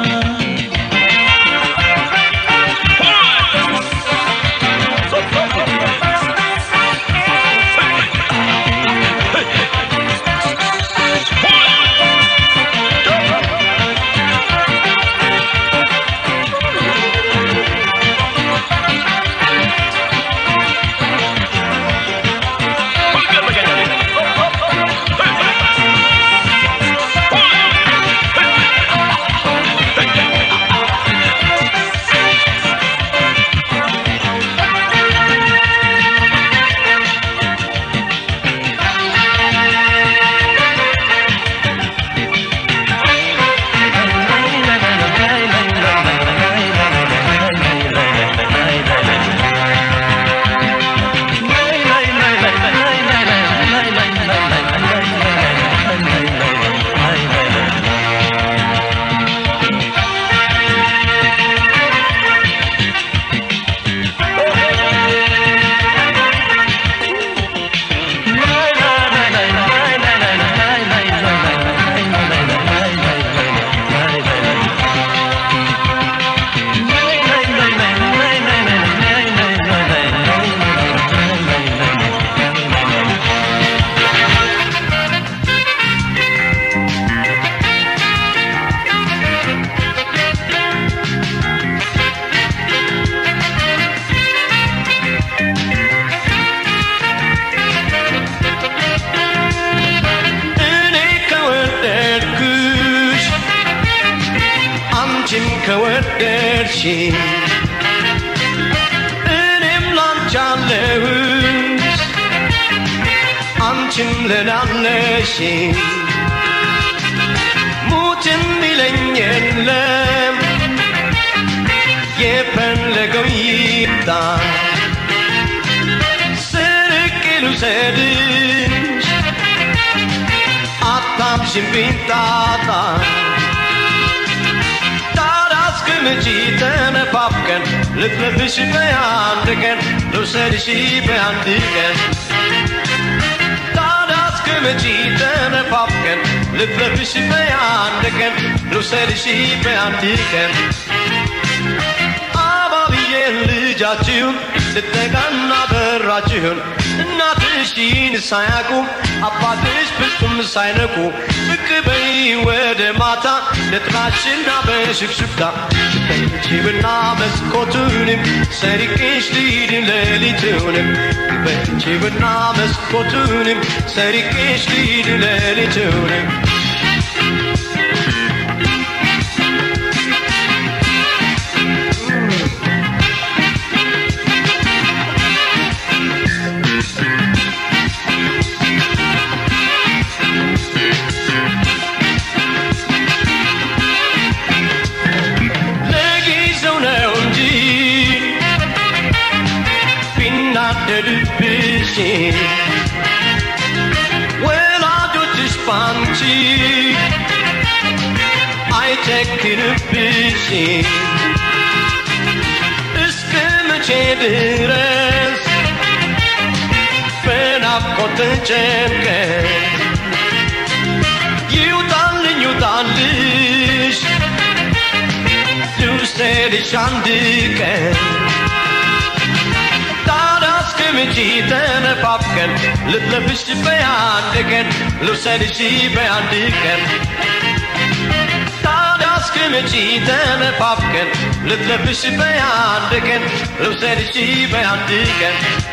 እኔ ከወደድኩሽ አንቺም ከወደድሽ እኔም ላንቺ አለሁሽ አንቺም ለናለሽ ሙት የሚለኝ የለም የፈለገው ይምጣ ስርቅ ልውሰድሽ አታብሽብኝ ጣጣ ታዲያ እስከ መቼ ተነፋፍቀን ልትለብሽ በአንድ ቀን ልውሰድሽ በአንድ ቀን ታዲያ እስከ መቼ ተነፋፍቀን ልትለብሽ በአንድ ቀን ልውሰድሽ በአንድ ቀን አባብዬ ልጃችሁን ልጠጋና በራችሁን እናትሽን ሳያውቁ አባትሽ ፍጹም ሳይነቁ ብቅ በይ ወደ ማታ ለጥናሽና በሽክሽክታ በጅብና መስኮቱንም ሰሪቄሽ ልሂድን ሌሊቱንም በጅብና መስኮቱንም ሰሪቄሽ ልሂድን ሌሊቱንም ለጊዜው ነው እንጂ ቢናደድብሽ ወላጆችሽ ባንቺ አይጨክንብሽ እስከ መቼ ድረስ በናፍቆት ተጨንቀን ይውጣልኝ ይውጣልሽ ልውሰድሽ አንድ ቀን ታዲያ እስከ መቼ ተነፋፍቀን ልትለብሽ በአንድ ቀን ልውሰድሽ በአንድ ቀን ታዲያ እስከ መቼ ተነፋፍቀን ልትለብሽ በአንድ ቀን ልውሰድሽ በአንድ ቀን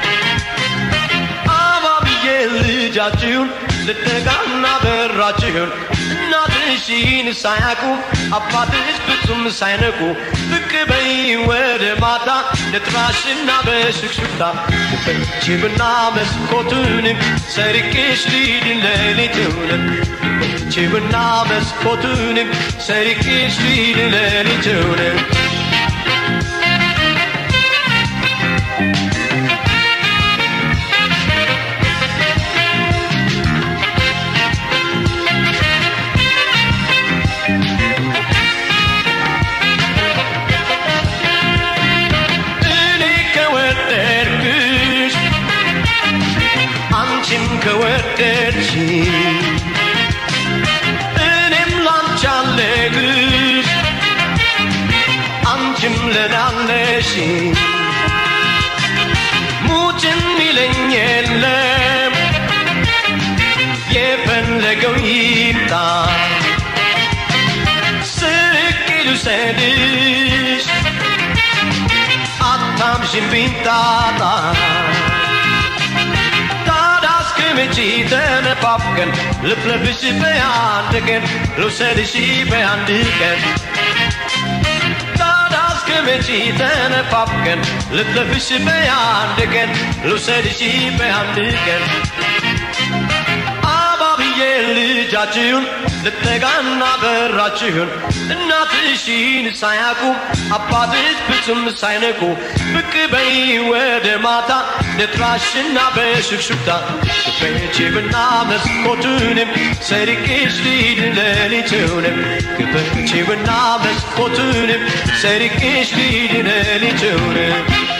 አባብዬ ልጃችሁን ልጠጋና በራችሁን እናትሽን ሳያውቁ አባትሽ ፍጹም ሳይነቁ ብቅ በይ ወደ ማታ ለጥራሽና በሽክሽክታ በጅብና መስኮቱንም ሰርቄሽ ልሂድን ሌሊቱንም ጅብና መስኮቱንም ሰርቄሽ ልሂድን ሌሊቱንም አንቺም ከወደድሽ እኔም ላንቺ አለግሽ አንቺም ለናለሽ ሙጭን ይለኝ የለም የፈለገው ይምጣ ስቅ ልውሰድሽ አታምሽን ቢንጣጣ ታዲያ እስከ መቼ ተነፋፍቀን ልፍለፍሽ በአንድ ቀን ልውሰድሽ በአንድ ቀን ታዲያ እስከ መቼ ተነፋፍቀን ልፍለፍሽ በአንድ ቀን ልውሰድሽ በአንድ ቀን አባብዬ ልጃችሁን ልጠጋና በራችሁን እናትሽን ሳያውቁ አባትሽ ፍጹም ሳይነቁ ብቅ በይ ወደ ማታ ልጥራሽና በሹክሹክታ ክፈቺብና መስኮቱንም ሰርቄሽ ሊድ ሌሊቱንም ክፈቺብና መስኮቱንም ሰርቄሽ ሊድ ሌሊቱንም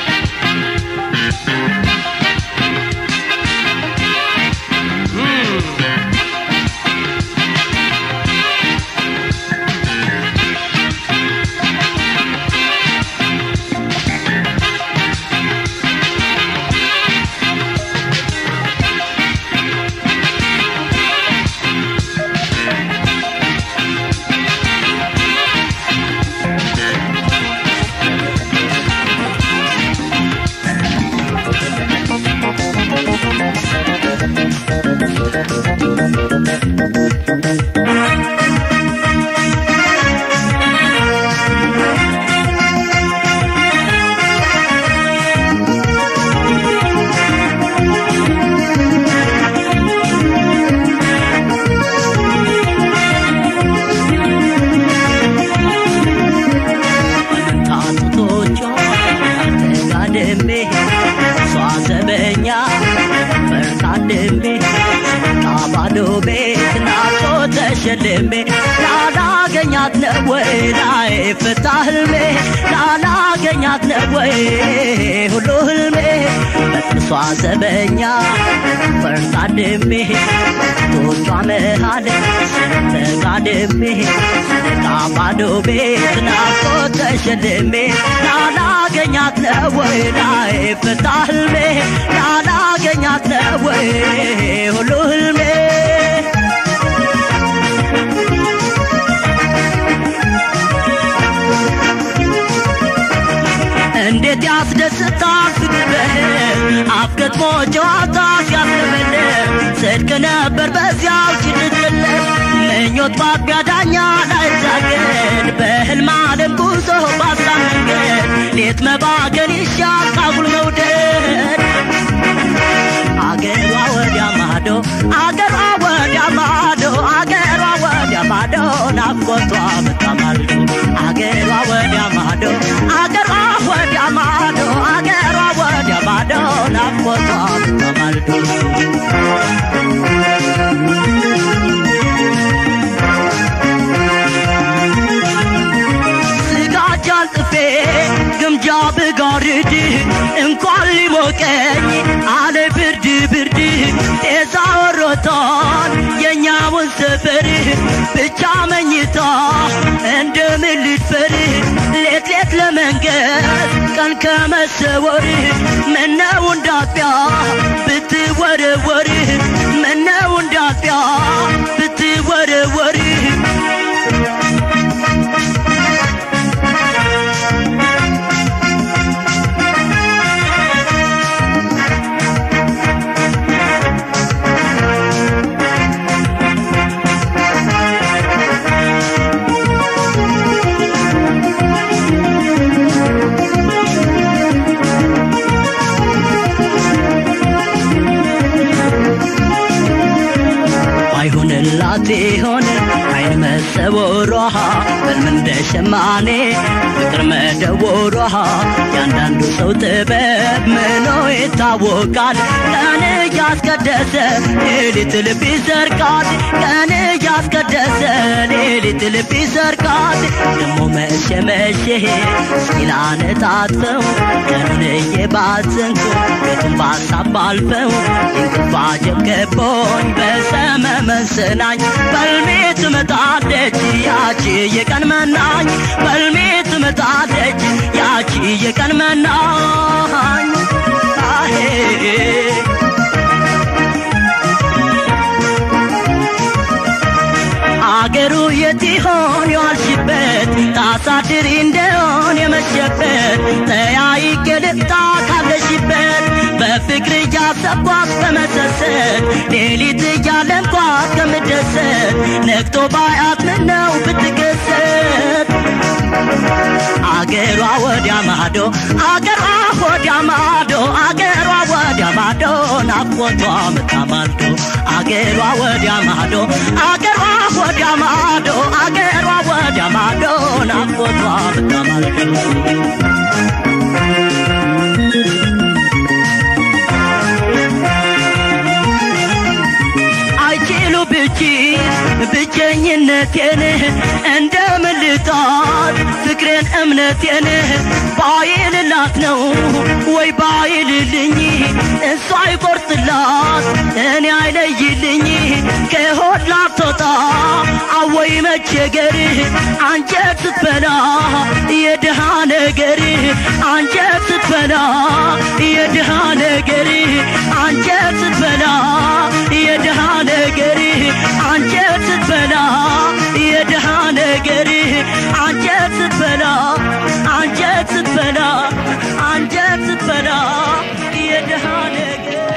ጣቶቿ ተጋድሜ እሷ ዘበኛ በርታድሜ ቃባዶ ቤት ናቶ ተሸልሜ ላላገኛት ነው ወይ ላይ ፍታ ህልሜ ላላገኛት ነው ወይ ሁሉ ህልሜ በጥሷ ዘበኛ በርታድሜ ቶቿ መሃል ተጋድሜ ቃባዶ ቤት ናቶ ተሸልሜ ላላገኛት ነው ወይ ላይ ፍታ ህልሜ ላላገኛት ነው ወይ ሁሉ ህልሜ እንዴት ያስደስታል ፍቅር በህልም አፍገጥሞ ጨዋታ ሲያስለመልም ጽድቅ ነበር በዚያው ችልትለት ምኞት ባቢያ ዳኛ ላይታገድ በህልም ዓለም ጉዞ ባሳ መንገድ ሌት መባገን ይሻል ካጉል መውደድ አገሯ ወዲያ ማዶ አገሯ ወዲያ ማዶ አገሯ ወዲያ ማዶ ናፍቆቷ በታማልዶ አገሯ ወዲያ ማዶ አገሯ ወዲያ ማዶ አገሯ ወዲያ ማዶ ናፍቆቷ በታማልዶ ስጋጃን ጥፌ ግምጃ ብጋርድ እንኳን ሊሞቀኝ አለ ብርድ ብርድ ጤዛ ወሮታል የኛውን ሰፈር ብቻ መኝታ እንደምን ልድፈር ሌት ሌት ለመንገድ ቀን ከመሰወር ምነው እንዳጥቢያ ብትወረወር ምነው እንዳጥቢያ ብትወረወር አይሆንላት ይሆን አይን መሰወሯ በልም እንደ ሸማኔ ፍቅር መደወሯ ያንዳንዱ ሰው ጥበብ ምኖ ይታወቃል ቀን እያስቀደሰ ሌሊት ልብ ይዘርጋል ቀን እያስቀደሰ ሌሊት ልብ ይዘርጋል ደሞ መሸ መሸ ሲላነጣጥፈው ቀኑን እየባዘንኩ ቤቱን በሀሳብ ባልፈው እንቅልፍ አጀብ ገቦኝ በሰመመን ስናኝ በልሜ ትመጣለች ያቺ የቀን መናኝ በልሜ ትመጣለች ያቺ የቀን መናኝ አሄ አገሩ የት ይሆን የዋልሽበት ታሳድሪ እንደሆን የመሸበት ተያይቄ ልምጣ ካለሽበት በፍቅር እያሰብኳት በመሰሰት ሌሊት እያለ እንኳን ከምደሰት ነግቶ ባያት ምነው ብትከሰት አገሯ ወዲያ ማዶ አገሯ ወዲያ ማዶ አገሯ ወዲያ ማዶ ናፍቆቷ ምታማልዶ አገሯ ወዲያ ማዶ አገሯ ወዲያ ማዶ አገሯ ወዲያ ማዶ ናፍቆቷ ምታማልዶ አይችሉ ብቺ ብቸኝነቴን እንደምን ልጣት ፍቅሬን እምነቴን ባይልላት ነው ወይ ባይልልኝ እሷ አይቆርጥላት እኔ አይለይልኝ ከሆድ ላትወጣ አወይ መቸገር አንጀት ስትበላ የድሃ ነገር አንጀት ስትበላ የድሃ ነገር አንጀት ስትበላ የድሃ ነገር አንጀት ስትበላ የድሃ ነገር አንጀት ስትበላ አንጀት ስትበላ አንጀት ስትበላ የድሃ ነገር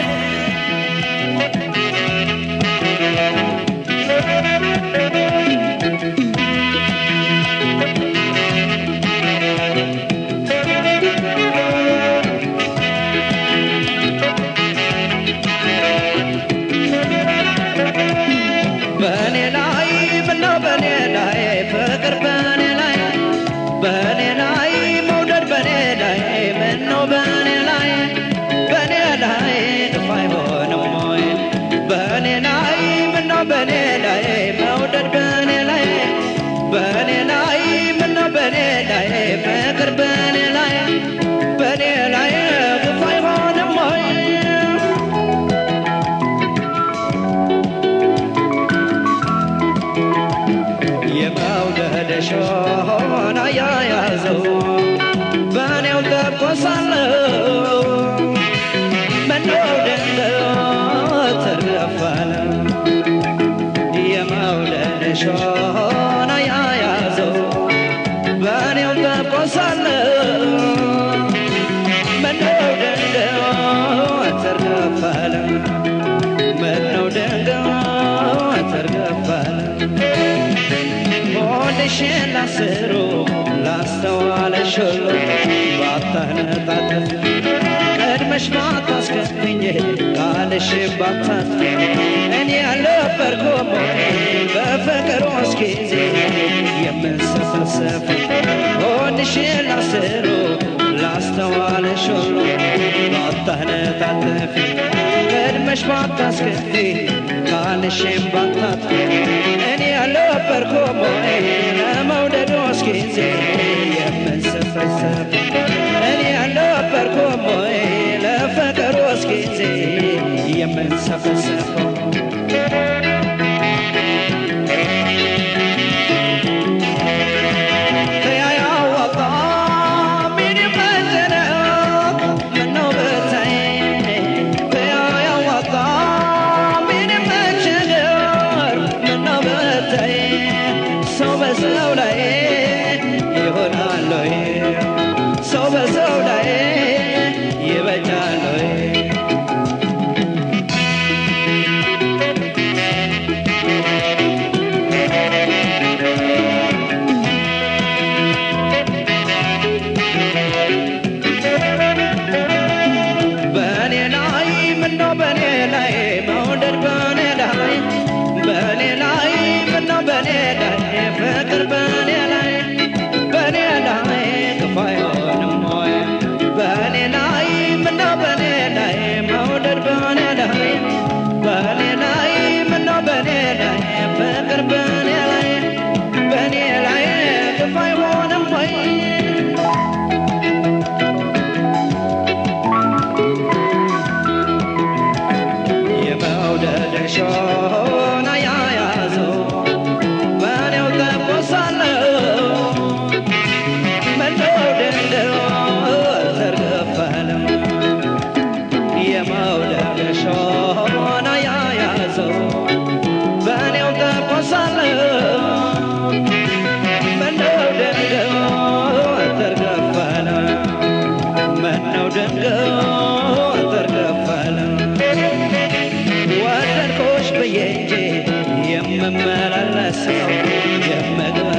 በእኔ ላይ ምነው በእኔ ላይ ፍቅር በእኔ ላይ በእኔ ላይ መውደድ በእኔ ላይ ምነው በእኔ ላይ በእኔ ላይ ግፍ አይሆንም ወይ በእኔ ላይ ምነው በእኔ ላይ መውደድ በእኔ ላይ በእኔ ላይ ምነው በእኔ ላይ ፍቅር በእኔ ላይ በእኔ ላይ ግፍ አይሆንም ወይ የመውደድ ሾና ያያዘው በእኔው ተቆሳለው ምነው ድንገት ተገፋለ የመውደድ ሾና ያያዘው በእኔው ተቆሳለው ምነው ድንገት ተገፋለ ምነው ድንገት ተገፋለ ሆድሽን ላስሩ ላስተዋለሽ ሁሉ ባታነጣጥፍ ቀድመሽ ባታስከፍኝ ቃልሽ ባታት እኔ ያልነበርኩም ወይ በፍቅሮስ ጊዜ የምንሰፈሰፍ ሆድሽን ላስሩ ላስተዋለሽ ሁሉ ባታነጣጥፍ ቀድመሽ ባታስከፊ ቃልሽን ባታጥፊ እኔ ያልነበርኩም ወይ ለመውደዶስ ጊዜ የምንሰፈሰፍ እኔ ያልነበርኩም ወይ ለፍቅሮስ ጊዜ የምንሰፈሰፈው ተያያወጣ ምን ይመዘነው ምነው ብታይ ተያያወጣ ምን ይመቸገር ምነው ብታይ ሰው በሰው ላይ ይሆናል ወይ ሰው በሰው ላይ ይበጃል ወይ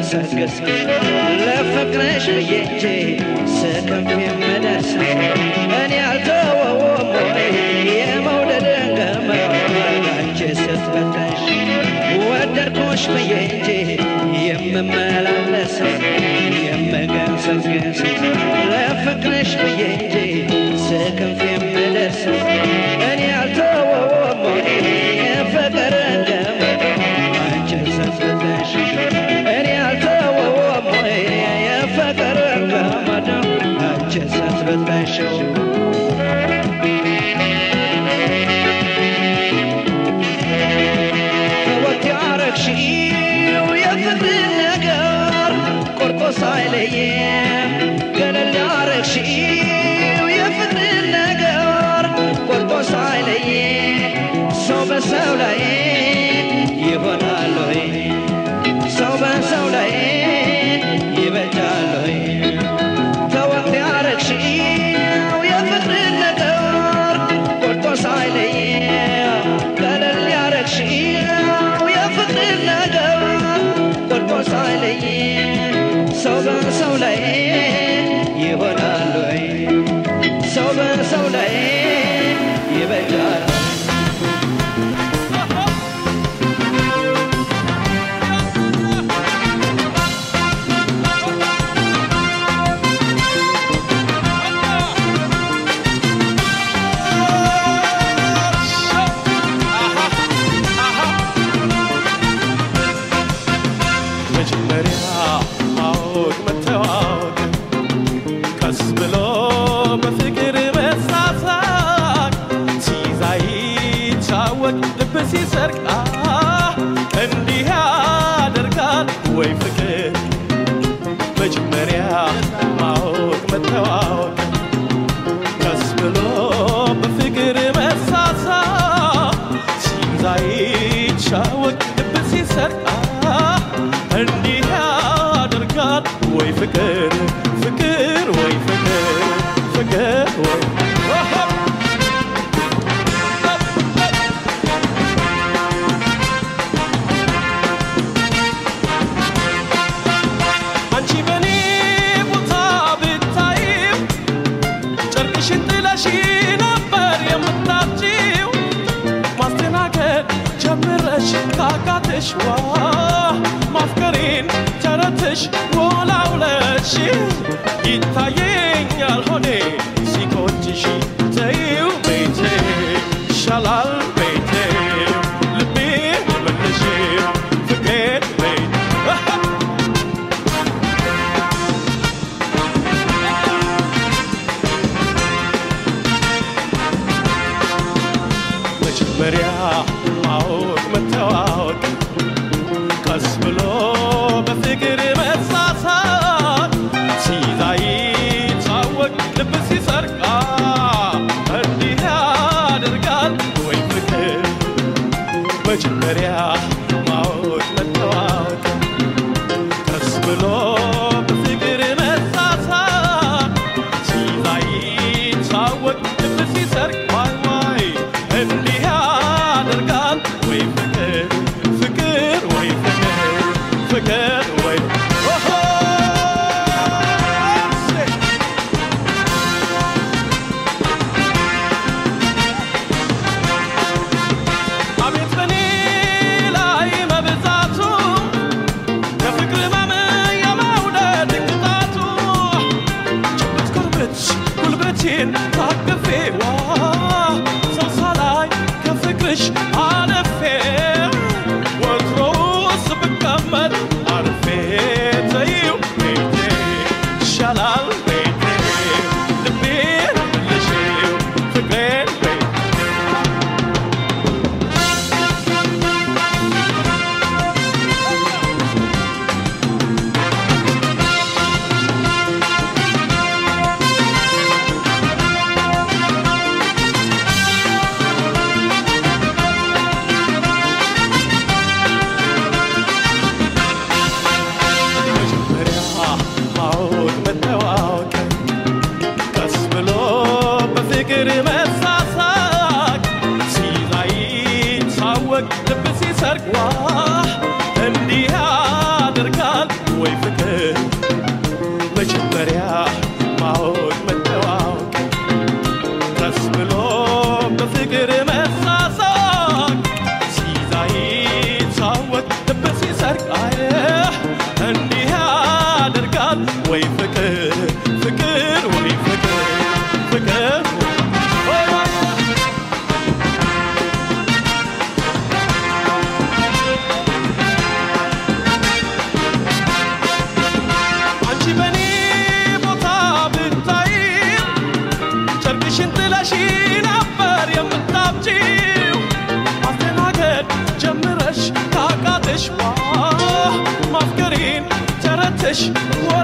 ገሰገስ ለፍቅርሽ ብዬ እንጂ ስከፍ የምደርስ እኔ አልተወውም ወይ የመውደድን ገመድ አንቺ ስትፈተሽ ወደድኩሽ ብዬ እንጂ የምመላለስ የምገሰግስ ለፍቅርሽ ብዬ እንጂ ስከፍ የምደርስ እኔ አልተወውም ወይ የፍቅርን ገመድ አንቺ ስትፈተሽ እኔ አልተወውም ወይ የፍቅርን ገመድ አንቺ ስትፈተሽው ተወት ያረግሽው የፍቅርን ነገር ቆርጦ ሳይለየም ገለል ያረግሽው የፍቅርን ነገር ቆርጦ ሳይለየ ሰው በሰው ላይ ይሆናል ወይ ሰው በሰው ላይ ይበጃል ወይ ተወት ያረግሽው የፍቅርን ነገር ቆርጦ ሳይለየ ቀለል ያረግሽው የፍቅርን ነገር ቆርጦ ሳይለየ ሰው በሰው ላይ ይሆናል ወይ ሰው በሰው ላይ ይበጃል መጀመሪያ ማወቅ መተዋወቅ ቀስ ብሎ በፍቅር መሳሳቅ ሲይዛ ይጫወቅ ልብ ሲሰርቅ አህ፣ እንዲህ ያደርጋል ወይ ፍቅር መጀመሪያ ማወቅ መተዋወቅ ቀስ ብሎ በፍቅር መሳሳቅ ሲይዛ ይጫወቅ ልብ ሲሰርቅ አህ፣ እንዲህ ያደርጋል ወይ ፍቅር ፍቅር ወይ ፍቅር ፍቅር ወይ አንቺ በኔ ቦታ ብታይም ጨርቅሽን ጥለሽ ነበር የምታጭው ማስተናገድ ጀምረሽ ካቃተሽ ዋ ማፍቀሬን ተረትሽ ወላውለሽ ይታየኛል ሆኔ ሲቆጭሽ ተይው ቤቴ ይሻላል ቤቴ ልቤ መልሽ ፍቅሬ ቤት መጀመሪያ ማወቅ መተዋወቅ ቀስ ብሎ በፍቅር መሳሳት ሲይዛ ይታወቅ ልብ ሲሰርቃ እንዲህ ያደርጋል ወይ ፍቅር መጀመሪያ ማወቅ መተዋወቅ ቀስ ብሎ በፍቅር መሳሳት ሲይዛ ይታወቅ ልብ ሲሰርቅ ዋይ ዋይ እንዲህ ያደርጋል ወይ ፍቅር ፍቅር ወይ ፍቅር ፍቅር ወይ ኦሆ! አቤት በኔ ላይ መብዛቱ የፍቅር ህመም የመውደድ ቅጣቱ ጭብጥ ጉልበት ጉልበቴን ታቅፌ ዋ ሰው ሳላይ ከፍቅርሽ አለፌ ወትሮስ ብቀመጥ አርፌ ተይው ቤቴ ይሻላል ቤቴ ልቤን ልሽው ፍቅሬን ቤቴ መጀመሪያ ማወቅ መተዋወቅ ቀስ ብሎ በፍቅር መሳሳቅ ሲይዛ ይታወቅ ልብ ሲሰርቅ ዋ እንዲህ ያደርጋል ወይ በፍቅር መሳሳቅ ሲይዛ ይታወቅ ልብ ሲሰርቅ አየ እንዲህ ያደርጋል ወይ ፍቅር ፍቅር ወይ ፍቅር ፍቅር ወይ ወይ አንቺ በኔ ቦታ ብታይ ጨርቅሽን ጥለሽ ነበር የምታብጂው ማስተናገድ ጀምረሽ ካቃተሽ ዋ ማፍቀሬን ተረተሽ ዋ